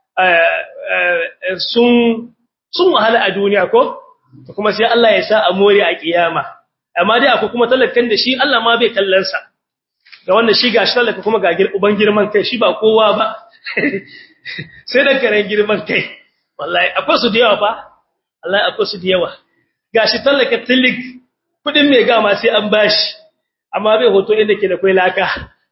sun sun wahala a duniya ko kuma sai Allah ya sa a more a kiyama amma dai akwai kuma talakan da shi Allah ma bai kallon sa ga wanda shi gashi talaka kuma ga uban girman kai shi ba kowa ba sai da karen girman kai wallahi akwai su da yawa fa wallahi akwai su da yawa gashi talaka tilik kudin mai gama sai an bashi amma bai hoto inda ke da kai laka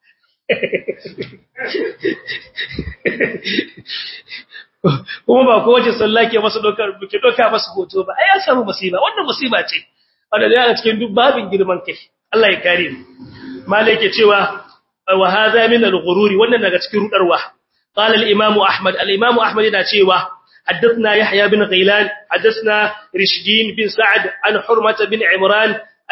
kuma ba kowace sallah ke masa dokar ke doka masa hoto ba ai ya samu musiba wannan musiba ce wanda da yana cikin duk babin girman kai Allah ya kare mu malai ke cewa wa hadha min al-ghururi wannan daga cikin rudarwa qala al-imam ahmad al-imam ahmad yana cewa حدثنا يحيى بن غيلان حدثنا رشدين بن سعد عن حرمة بن عمران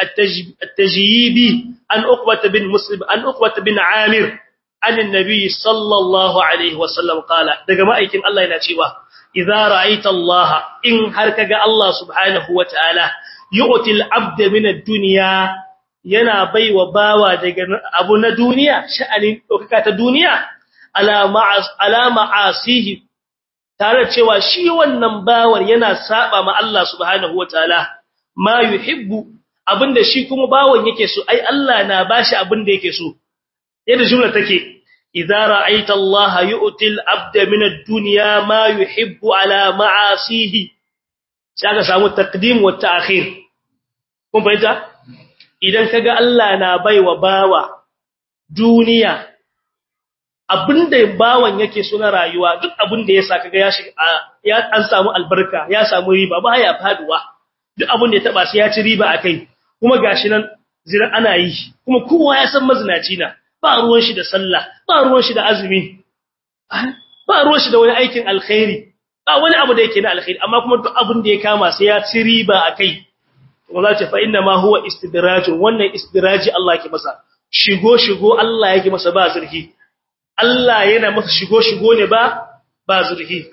التجيبي عن أقبة بن مسلم عن أقبة بن عامر عن النبي صلى الله عليه وسلم قال daga ma'aikin Allah yana cewa idza ra'aita Allah in har kaga Allah subhanahu wataala yu'til abda min ad-dunya yana baiwa bawa daga abu na duniya sha'anin dokaka ta duniya ala ma'as ala ma'asihi tare cewa shi wannan bawar yana saba ma Allah subhanahu wataala ma yuhibbu abinda shi kuma bawon yake so ai Allah na bashi abinda yake so yadda jumla take idza ra'aita Allah yu'til abda min ad-dunya ma yuhibbu ala ma'asihi sai ka samu taqdim wa ta'khir kun fahimta idan kaga Allah na baiwa bawa duniya abinda bawan yake so na rayuwa duk abinda yasa kaga ya shiga ya an samu albarka ya samu riba ba ya faduwa duk abinda ya taba sai ya ci riba akai kuma gashi nan zira ana yi kuma kowa ya san mazinaci na ba ruwan shi da sallah ba ruwan shi da azumi ba ruwan shi da wani aikin alkhairi ba wani abu da yake na alkhairi amma kuma duk abin da ya kama sai ya ci riba akai kuma za ta fa inna ma huwa istidrajun wannan istidraji Allah yake masa shigo shigo Allah yake masa ba zurfi Allah yana masa shigo shigo ne ba ba zurfi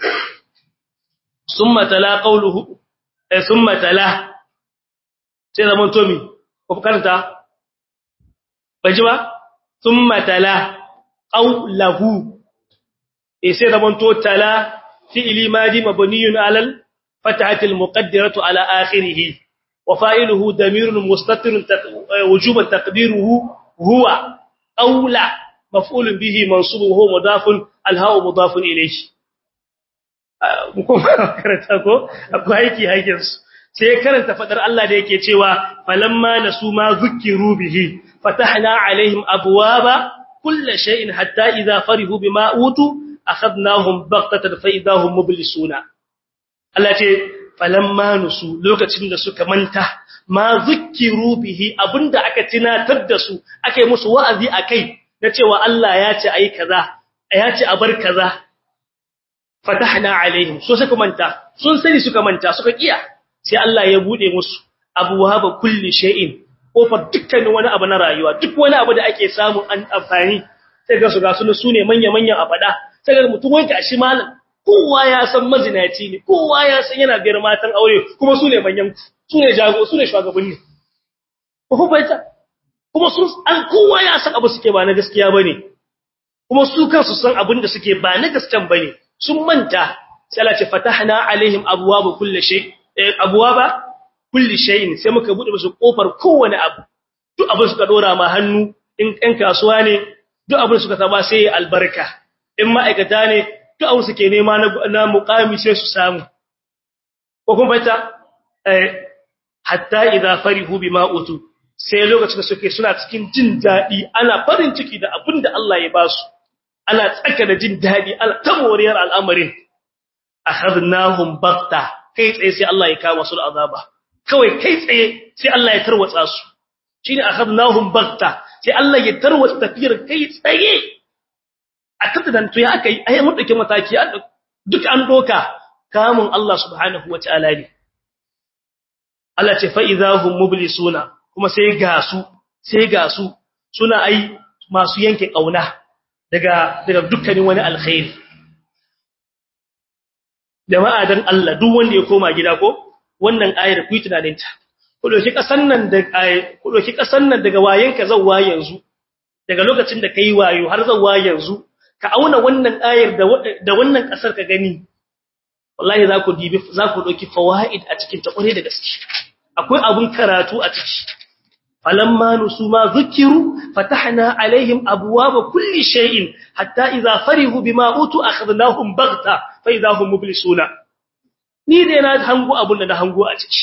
summa tala qawluhu eh summa tala sai zaman tomi ko karanta baji ba ثم تلا قوله إيسي ربنتو تلا فعل ماضي مبني على الفتحة المقدرة على آخره وفاعله ضمير مستتر وجوبا تقديره هو أولى مفعول به منصوب وهو مضاف الهاء مضاف إليه mukum karanta ko akwai aiki hakin su sai karanta fadar Allah da yake cewa falamma nasu ma zukiru bihi فتحنا عليهم أبواب كل شيء حتى إذا فرحوا بما أوتوا أخذناهم بغتة فإذا هم مبلسون التي فلما نسوا لوكacin da suka manta ma zukiru bihi abinda aka tunatar da su ake musu wa'azi akai na cewa Allah ya ce ayi kaza ya ce a bar kaza fatahna alaihim so suka manta sun sani suka manta suka kiya sai Allah ya bude musu abwaaba kulli shay'in kofar dukkanin wani abu na rayuwa duk wani abu da ake samu an amfani sai ga su ga su sune manya-manyan abada sai ga mutum wanka shi malam kowa ya san mazinaci ne kowa ya san yana biyar matan aure kuma sune manyan sune jago sune shugabanni ko baita kuma sun an kowa ya san abu suke ba na gaskiya bane kuma su kansu san abin da suke ba na gaskiyan bane sun manta sai Allah ce fatahna alaihim abwaaba kulli shay abwaaba kulli shay'in sai muka bude musu kofar kowane abu duk abin suka dora ma hannu in ɗan kasuwa ne duk abin suka taba sai albarka in ma'aikata ne duk abin suke nema na muqami sai su samu ko kuma fata hatta idza farihu bima utu sai lokacin da suke suna cikin jin dadi ana farin ciki da abin da Allah ya ba su ana tsaka da jin dadi ana tamoriyar al'amarin akhadnahum baqta kai tsaye sai Allah ya kawo su da azaba kawai kai tsaye sai Allah ya tarwatsa su shine akhadnahum bagta sai Allah ya tarwatsa tafiyar kai tsaye a tattadan to ya aka yi ai mun dauke mataki duk an doka kamun Allah subhanahu wataala ne Allah ce fa idahum mublisuna kuma sai ga su sai ga su suna ai masu yanke kauna daga daga dukkanin wani alkhairi jama'a dan Allah duk wanda ya koma gida ko wannan ayar ku yi tunanin ta ku doki kasan nan da ku doki kasan nan daga wayenka zawwa yanzu daga lokacin da kai wayo har zawwa yanzu ka auna wannan ayar da da wannan kasar ka gani wallahi za ku dibi za ku doki fawaid a cikin ta kware da gaske akwai abun karatu a ciki falamma nusuma zukiru fatahna alaihim abwaaba kulli shay'in hatta idza farihu bima utu akhadnahum baghta fa idza hum mublisuna ni dai na hango abun da na hango a ciki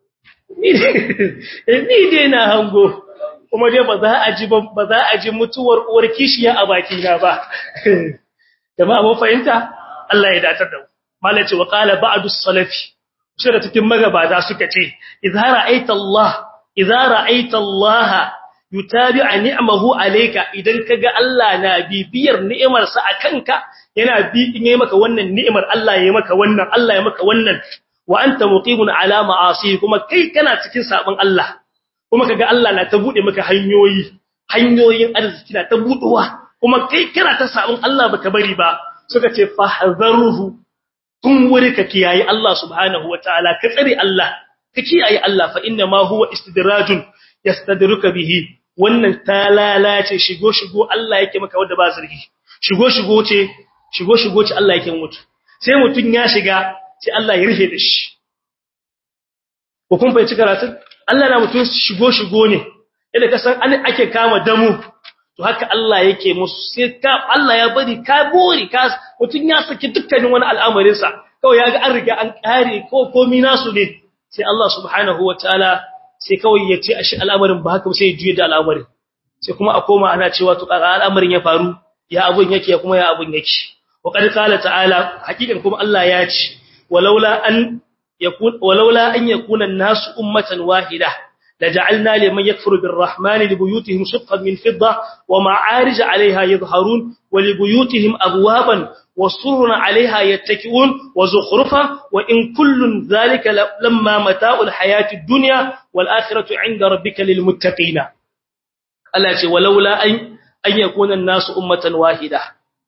ni dai na hango kuma dai ba za a ji ba za a ji mutuwar uwar kishiya a baki na ba jama'a mun fahimta Allah ya datar da mu malaci wa qala ba'du salafi sai da cikin magabata suka ce idza ra'aita Allah idza ra'aita Allah yutabi'a ni'amahu alayka idan kaga Allah na bibiyar ni'imar sa akanka yana bi in yayi maka wannan ni'imar Allah yayi maka wannan Allah ya maka wannan wa anta muqimun ala ma'asi kuma kai kana cikin sabon Allah kuma kaga Allah na ta bude maka hanyoyi hanyoyin arziki na ta buduwa kuma kai kana ta sabon Allah baka bari ba suka ce fahzaruhu kun wuri ka kiyaye Allah subhanahu wataala ka tsare Allah ka kiyaye Allah fa inna ma huwa istidrajun yastadruka bihi wannan ta lalace shigo shigo Allah yake maka wanda ba zargi shigo shigo ce shigo shigo ce Allah yake mutu sai mutun ya shiga sai Allah ya rufe da shi ko kun fahimci karatun Allah na mutun shigo shigo ne yadda ka san an ake kama damu to haka Allah yake musu sai ka Allah ya bari ka bori ka mutun ya saki dukkanin wani al'amarin sa kawai yaga an riga an kare ko komai nasu ne sai Allah subhanahu wataala sai kawai ya ce ashi al'amarin ba haka sai ya juye da al'amarin sai kuma a koma ana cewa to kaga al'amarin ya faru ya abun yake kuma ya abun yake wa qad qala ta'ala hakikan kuma Allah ya ce walaula an yakun walaula an yakuna an-nasu ummatan wahida لجعلنا لمن يكفر بالرحمن لبيوتهم سقفا من فضة ومعارج عليها يظهرون ولبيوتهم أبوابا وسرر عليها يتكئون وزخرفا وإن كل ذلك لما متاع الحياة الدنيا والآخرة عند ربك للمتقين التي ولولا أن, أن يكون الناس أمة واحدة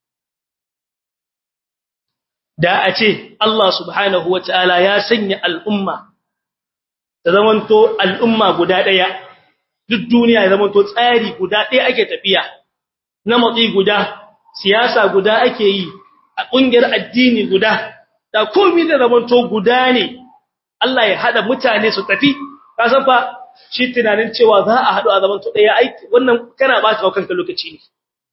da a ce Allah subhanahu wa ta'ala ya sanya al'umma ta zamanto al'umma guda ɗaya duk duniya ya zamanto tsari guda ɗaya ake tafiya na matsi guda siyasa guda ake yi a ƙungiyar addini guda da komi da zamanto guda ne Allah ya haɗa mutane su tafi ka san fa shi tunanin cewa za a haɗu a zamanto ɗaya aiki wannan kana ba ta kanka lokaci ne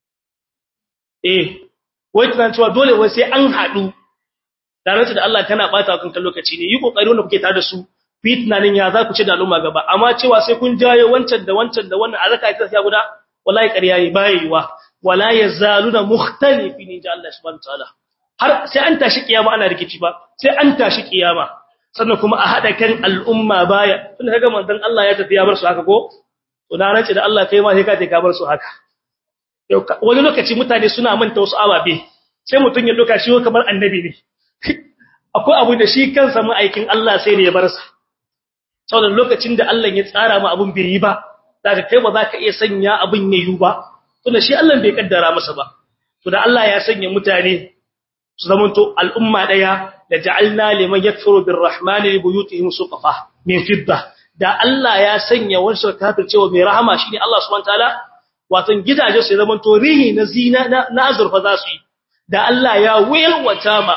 eh wai tunanin cewa dole wai sai an haɗu da da Allah kana ba ta kanka lokaci ne yi kokari wanda kuke tare da su fitnanin ya za ku ci da al'umma gaba amma cewa sai kun jayo wancan da wancan da wannan azaka ita sai guda wallahi ƙarya ne bayewa wala yazaluna mukhtalifin inja Allah subhanahu wataala har sai an tashi kiyama ana rikici ba sai an tashi kiyama sannan kuma a hada kan al'umma baya tun kaga manzon Allah ya tafi ya bar su haka ko to na rance da Allah kai ma sai ka tafi ka bar su haka wani lokaci mutane suna manta wasu ababe sai mutun ya doka shi kamar annabi ne akwai abu da shi kansa ma'aikin Allah sai ne ya bar sa saboda lokacin da Allah ya tsara mu abun bai yi ba zaka kai ba zaka iya sanya abun yayi ba tunda shi Allah bai kaddara masa ba to da Allah ya sanya mutane su zamanto al'umma daya da ja'alna liman yakfuru birrahmani li buyutihim suqafa min fidda da Allah ya sanya wasu kafir cewa mai rahama shine Allah subhanahu wataala wato gidaje su zamanto rihi na zina na azurfa za su yi da Allah ya wayalwata ma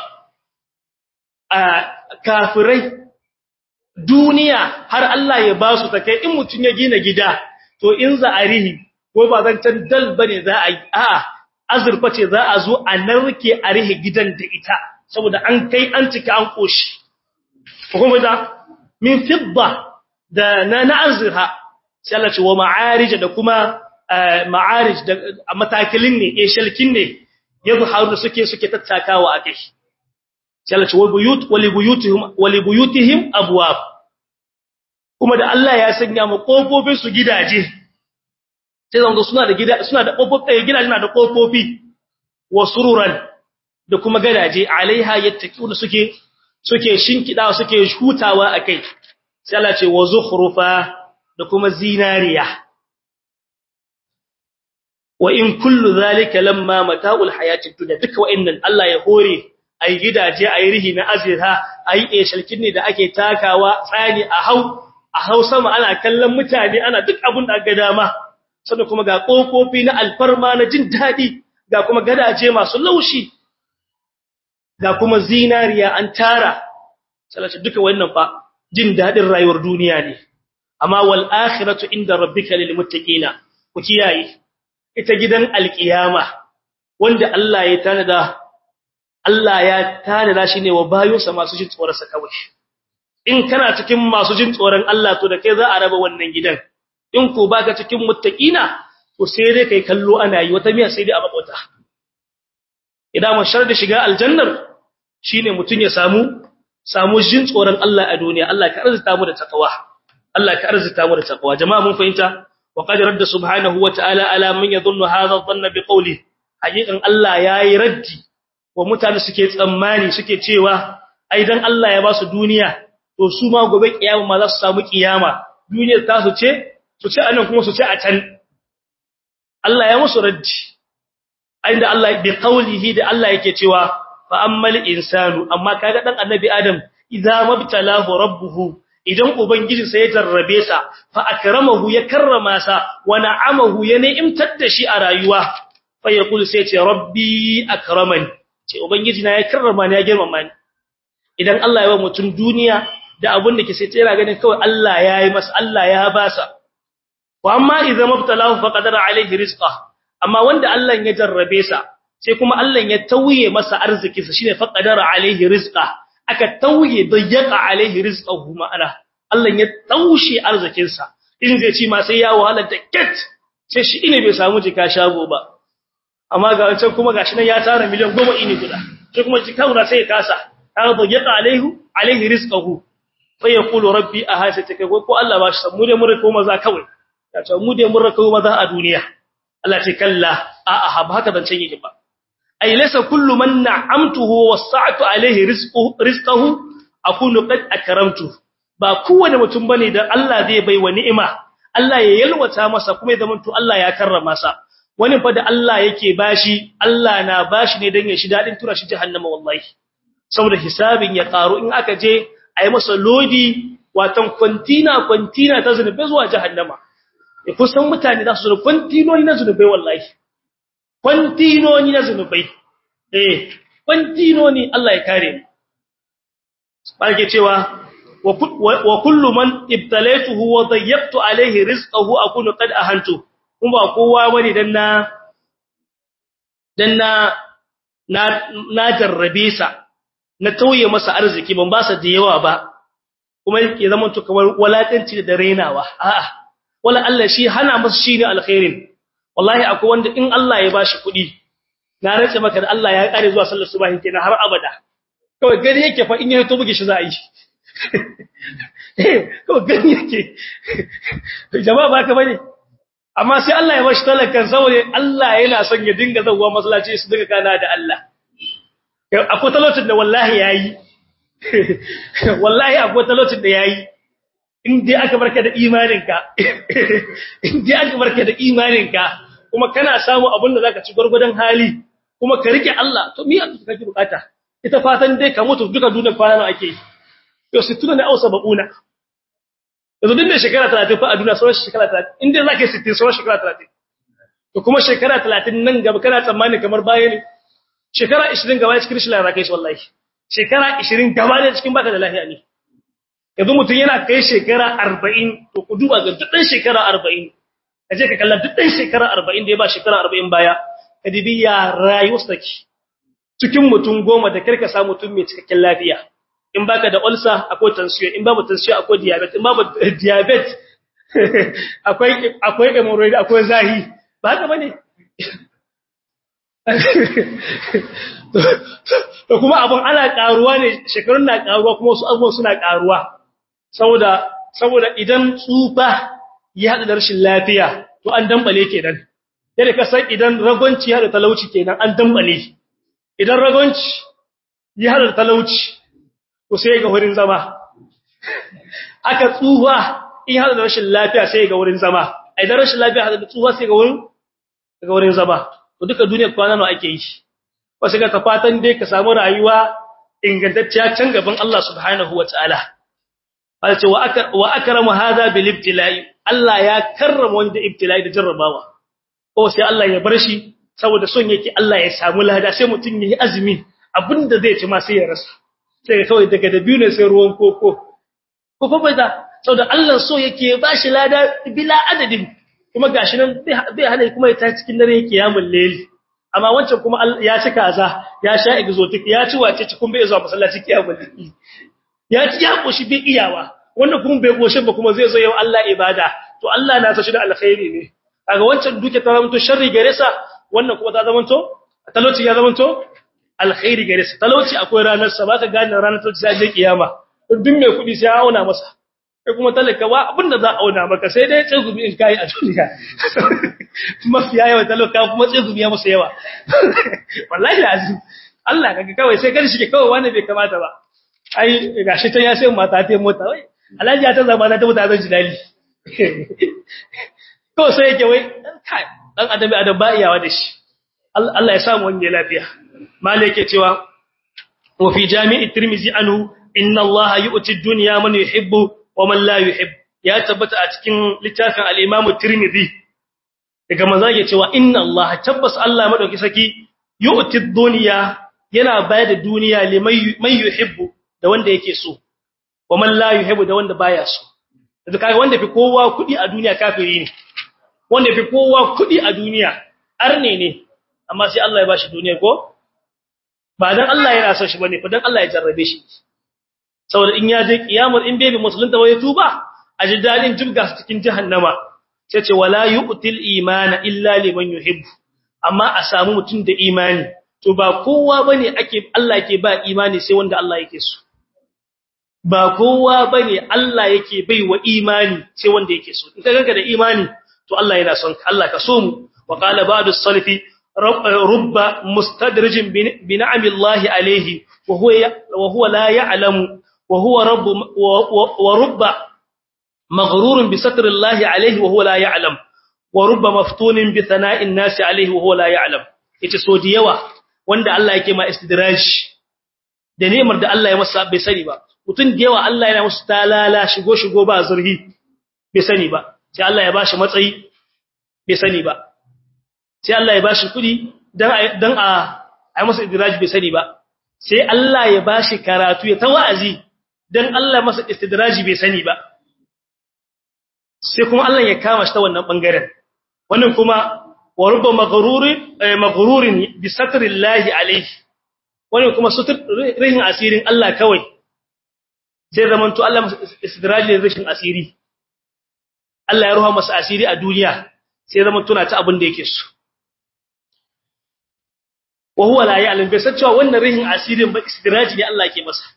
a kafirai duniya har Allah ya ba su take in mutun ya gina gida to in za a rihi ko ba zan can dal bane za a yi a azurfa ce za a zo a narke a rihi gidan da ita saboda an kai an cika an koshi kuma da min fidda da na na azurha sai Allah ce wa ma'arij da kuma ma'arij da matakilin ne eh shalkin ne yadhharu suke suke tattakawa a kai sai Allah ce wa buyut wa li buyutihim wa li buyutihim abwab kuma da Allah ya sanya mu kofofin su gidaje sai zanga suna da gida suna da kofofi gidaje na da kofofi wa sururan da kuma gadaje alaiha yattaquna suke suke shinkida suke hutawa akai sai Allah ce wa zukhrufa da kuma zinariya wa in kullu zalika lamma mata'ul hayatid dunya duka wa'annan Allah ya hore ai gidaje ai rihi na azira ai eshalkin ne da ake takawa tsani a hau a hau sama ana kallon mutane ana duk abun da ga dama sannan kuma ga kofofi na alfarma na jin dadi ga kuma gadaje masu laushi ga kuma zinariya an tara salatu duka wannan fa jin dadin rayuwar duniya ne amma wal akhiratu inda rabbika lil muttaqina ku kiyaye ita gidan alkiyama wanda Allah ya tanada Allah ya tanada shi ne wa bayonsa masu jin tsoron sa kawai in kana cikin masu jin tsoron Allah to da kai za a raba wannan gidan in ko baka cikin muttaqina to sai dai kai kallo ana yi wata miya sai dai a makota idan mun sharda shiga aljannar shine mutun ya samu samu jin tsoron Allah a duniya Allah ka arzuta mu da takawa Allah ka arzuta mu da takawa jama'a mun fahimta wa qad radda subhanahu wa ta'ala ala man yadhunnu hadha dhanna bi qawli hakikan Allah yayi raddi wa mutane suke tsammani suke cewa ai dan Allah ya ba su duniya to su ma gobe kiyama ma za su samu kiyama duniyar ta su ce su ce anan kuma su ce a can Allah ya musu raddi inda Allah bi qawlihi da Allah yake cewa fa ammal insanu amma kaga dan annabi adam idza mabtalahu rabbuhu idan ubangiji sai ya jarrabe sa fa akramahu ya karrama sa wa na'amahu ya ni'imtar da shi a rayuwa fa yaqul sai ce rabbi akramani ce ubangiji na ya karrama ni ya girmama ni idan Allah ya ba mutum duniya da abun da ke sai tsira ganin kawai Allah ya yi masa Allah ya ba sa wa amma idza mabtalahu fa qadara alaihi rizqa amma wanda Allah ya jarrabe sa sai kuma Allah ya tauye masa arzikinsa shine faqadara alaihi rizqa aka tauye dayyaka alaihi rizqahu ma'ana Allah ya taushe arzikinsa in zai ci ma sai ya wahala da ket sai shi ine bai samu jika shago ba amma ga wancan kuma gashi nan ya tara miliyan 10 ini guda sai kuma jika guda sai ya kasa kaga dayyaka alaihi alaihi rizqahu fa yaqulu rabbi ahasataka ko Allah ba shi san mu dai mun rako maza kawai ya ce mu dai mun rako maza a duniya Allah ce kalla a'a ba haka zancen yake ba ay laysa kullu man na'amtuhu wasa'tu alayhi rizquhu rizqahu akunu qad akramtu ba kowane mutum bane da Allah zai bai wa ni'ima Allah ya yalwata masa kuma ya zamanto Allah ya karrama sa wani fa da Allah yake bashi Allah na bashi ne dan ya shi dadin tura shi jahannama wallahi saboda hisabin ya karu in aka je ayi masa lodi watan kwantina kwantina ta zunubi zuwa jahannama ya kusan mutane za su zo kwantinoni na zunubai wallahi kwantinoni na zunubai eh kwantinoni Allah ya kare mu barke cewa wa kullu man ibtalaytuhu wa dayyaqtu alayhi rizqahu akunu qad ahantu kuma kowa bane dan na dan na na jarrabe sa na tauye masa arziki ban ba sa da yawa ba kuma ya zama to kamar walakanci da renawa a'a wala Allah shi hana masa shine alkhairin wallahi akwai wanda in Allah ya bashi kuɗi na race maka da Allah ya kare zuwa sallar subahi kenan har abada kawai gani yake fa in ya to buge shi za a yi eh kawai gani yake jama'a ba ka bane amma sai Allah ya bashi talakan saboda Allah yana son ya dinga zawwa masallaci su dinga kana da Allah akwai talautin da wallahi yayi wallahi akwai talautin da yayi in dai aka barka da imaninka in dai aka barka da imaninka kuma kana samu abin da zaka ci gurgudan hali kuma ka rike Allah to me aka kake bukata ita fatan dai ka mutu duka duniyar kwana nawa ake to 60 ne ausa bauna yanzu din da shekara 30 fa a duniya sauran shekara 30 in dai zaka 60 sauran shekara 30 to kuma shekara 30 nan gaba kana tsammani kamar baya ne shekara 20 gaba cikin shi lalaka shi wallahi shekara 20 gaba ne cikin baka da lafiya ne yanzu mutum yana kai shekara arba'in to ku duba ga duk ɗan shekara arba'in ka je ka kalla duk ɗan shekara arba'in da ya ba shekara arba'in baya ka dibi ya rayu take cikin mutum goma da karka sa mutum mai cikakken lafiya in baka da ulcer akwai tension in babu tension akwai diabetes in babu diabetes akwai akwai hemorrhoid akwai zahi ba haka bane to kuma abun ana karuwa ne shekarun na karuwa kuma su abubuwan suna karuwa saboda saboda idan tsufa ya hada da rashin lafiya to an dambale kenan yadda ka san idan ragonci ya da talauci kenan an dambale idan ragonci ya da talauci to sai ga wurin zama aka tsuwa in hada da rashin lafiya sai ga wurin zama idan rashin lafiya hada da tsuwa sai ga wurin ga wurin zama to duka duniyar kwana nawa ake yi wasu ga fatan dai ka samu rayuwa ingantacciya can gaban Allah subhanahu wataala alce wa akar wa akramu hadha bil ibtila'i Allah ya karrama wanda ibtila'i da jarrabawa ko sai Allah ya bar shi saboda son yake Allah ya samu lada sai mutun yayi azumi abinda zai ci ma sai ya rasa sai kawai daga dabiu ne sai ruwan koko ko fa bai da saboda Allah so yake ba shi lada bila adadin kuma gashi nan bai hana kuma ya ta cikin dare yake yamun leli amma wancan kuma ya ci kaza ya sha exotic ya ci wace ci kun bai zuwa masallaci kiyamul leli ya ci ya koshi bai iyawa wannan kuma bai koshin ba kuma zai zo yau Allah ibada to Allah na sa shi da alkhairi ne kaga wancan duke ta zamanto sharri gare sa wannan kuma ta zamanto talauci ya zamanto alkhairi gare sa talauci akwai ranar sa ba ka gane ranar talauci sai je kiyama duk mai kudi sai ya auna masa kai kuma talaka ba abinda za a auna maka sai dai tsegumi in kai a duniya mafiya yawa talaka kuma tsegumi ya masa yawa wallahi lazim Allah kaga kawai sai gari shi kawai wani bai kamata ba ai gashi ta ya sai mata ta mota wai alhaji ya ta zama na ta mota zan ji dali kawai sai yake wai kai dan adam adam ba iyawa da shi Allah ya samu wani lafiya malai yake cewa wa fi jami'i tirmizi anhu inna Allah yu'ti ad-dunya man yuhibbu wa man la yuhib ya tabbata a cikin littafin al-Imam Tirmidhi daga manzo yake cewa inna Allah tabbas Allah madauki saki yu'ti ad-dunya yana bayar da duniya liman yuhibbu da wanda yake so wa man la yuhibbu da wanda baya so da kaga wanda fi kowa kudi a duniya kafiri ne wanda fi kowa kudi a duniya arne ne amma sai Allah ya bashi duniya ko ba dan Allah yana son shi bane fa dan Allah ya jarrabe shi saboda in ya je kiyamar in bai bi musulunta wai tuba a ji dadin jibga su cikin jahannama sai ce wala yu'til imana illa liman yuhibbu amma a samu mutum da imani to ba kowa bane ake Allah yake ba imani sai wanda Allah yake so ba kowa bane Allah yake baiwa imani sai wanda yake so in ka ganka da imani to Allah yana son ka Allah ka so mu wa qala ba'du as-salafi rubba mustadrijin bi ni'amillahi alayhi wa huwa wa huwa la ya'lamu wa huwa rabb wa rubba maghrurun bi satrillahi alayhi wa huwa la ya'lam wa rubba maftunin bi thana'in nasi alayhi wa huwa la ya'lam yace so da yawa wanda Allah yake ma istidraj da nemar da Allah ya masa bai sani ba mutun da yawa Allah yana musu talala shigo shigo ba zurhi bai sani ba sai Allah ya bashi matsayi bai sani ba sai Allah ya bashi kudi dan dan a ai masa istidraj bai sani ba sai Allah ya bashi karatu ya tawazi dan Allah masa istidraji bai sani ba sai kuma Allah ya kama shi ta wannan bangaren wannan kuma wa rubba maghrurin maghrurin bi satrillahi alayhi wannan kuma sutur rihin asirin Allah kawai sai zaman to Allah istidraji da rishin asiri Allah ya ruha masa asiri a duniya sai zaman tuna ta abin da yake so wa huwa la ya'lam bai san cewa wannan rihin asirin ba istidraji ne Allah ke masa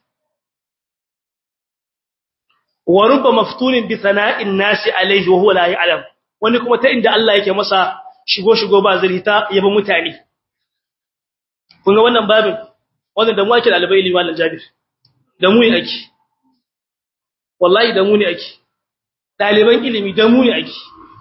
wa rubba maftunin bi sana'in nasi alayhi wa huwa la ya'lam wani kuma ta inda Allah yake masa shigo shigo ba zalita yaba mutane kun ga wannan babin wannan da mu ake dalibai ilimi mallan Jabir da mu ne ake wallahi da mu ne ake daliban ilimi da mu ne ake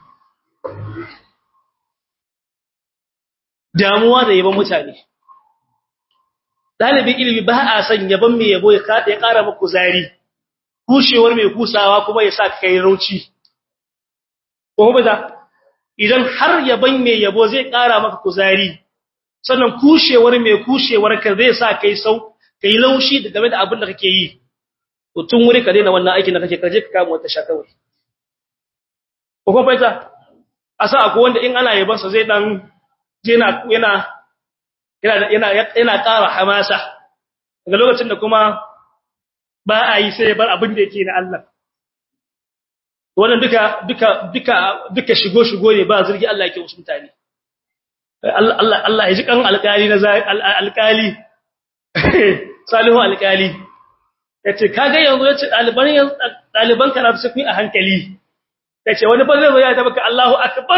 damuwa da yaban mutane dalibin ilimi ba a san yaban mai yabo ya kara maka kuzari kushewar mai kusawa kuma ya sa ka kai rauci ko ba idan har yaban mai yabo zai kara maka kuzari sannan kushewar mai kushewar ka zai sa kai sau kai laushi da game da abin da kake yi to tun wuri ka daina wannan aikin da kake kaje ka kama wata shakawai ko kuma faita asa akwai wanda in ana yaban sa zai dan yana yana yana yana ƙara hamasa daga lokacin da kuma ba a yi sai bar abin da yake na Allah wannan duka duka duka duka shigo shigo ne ba zurgi Allah yake wasu mutane Allah Allah Allah ya ji kan alƙali na alƙali salihu alƙali yace kaga yanzu yace daliban daliban karatu su a hankali yace wani fa zai zo ya tabaka Allahu akbar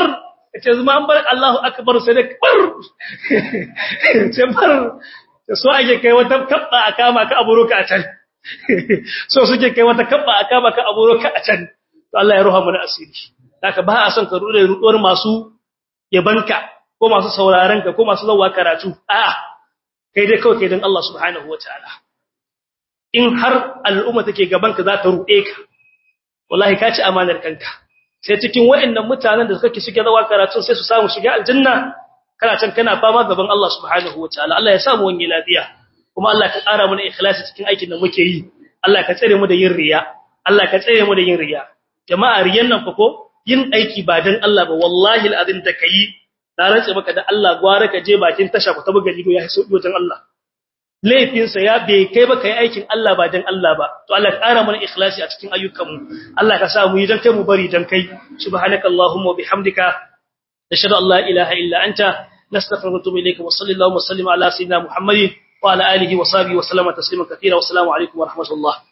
ce zuma an bar Allahu akbar sai da bar ce bar so ake kai wata kabba a kama ka aburuka a can so suke kai wata kabba a kama ka aburuka a can to Allah ya ruha mu na asiri haka ba a son ka rude ruduwar masu yabanka ko masu sauraron ka ko masu zawa karatu a'a kai dai kawai kai dan Allah subhanahu wataala in har al'umma take gaban ka za ta rude ka wallahi ka ci amanar kanka sai cikin waɗannan mutanen da suke suke zawa karatu sai su samu shiga aljanna kana can kana fama gaban Allah subhanahu wataala Allah ya samu wani lafiya kuma Allah ka ƙara mana ikhlasi cikin aikin da muke yi Allah ka tsare mu da yin riya Allah ka tsare mu da yin riya jama'a riyan nan fa ko yin aiki ba dan Allah ba wallahi alazim da kai na rantsa maka da Allah gwara ka je bakin tasha ku ta buga lido ya sauki wajen Allah laifin sa ya bai kai ba kai aikin Allah ba dan Allah ba to Allah ka ƙara mana ikhlasi a cikin ayyukan mu Allah ka sa mu yi dan kai mu bari dan kai subhanakallahumma wa bihamdika nashhadu an la ilaha illa anta نستغفرك ونتوب اليك وصلى الله وسلم على سيدنا محمد وعلى اله وصحبه وسلم تسليما كثيرا والسلام عليكم ورحمه الله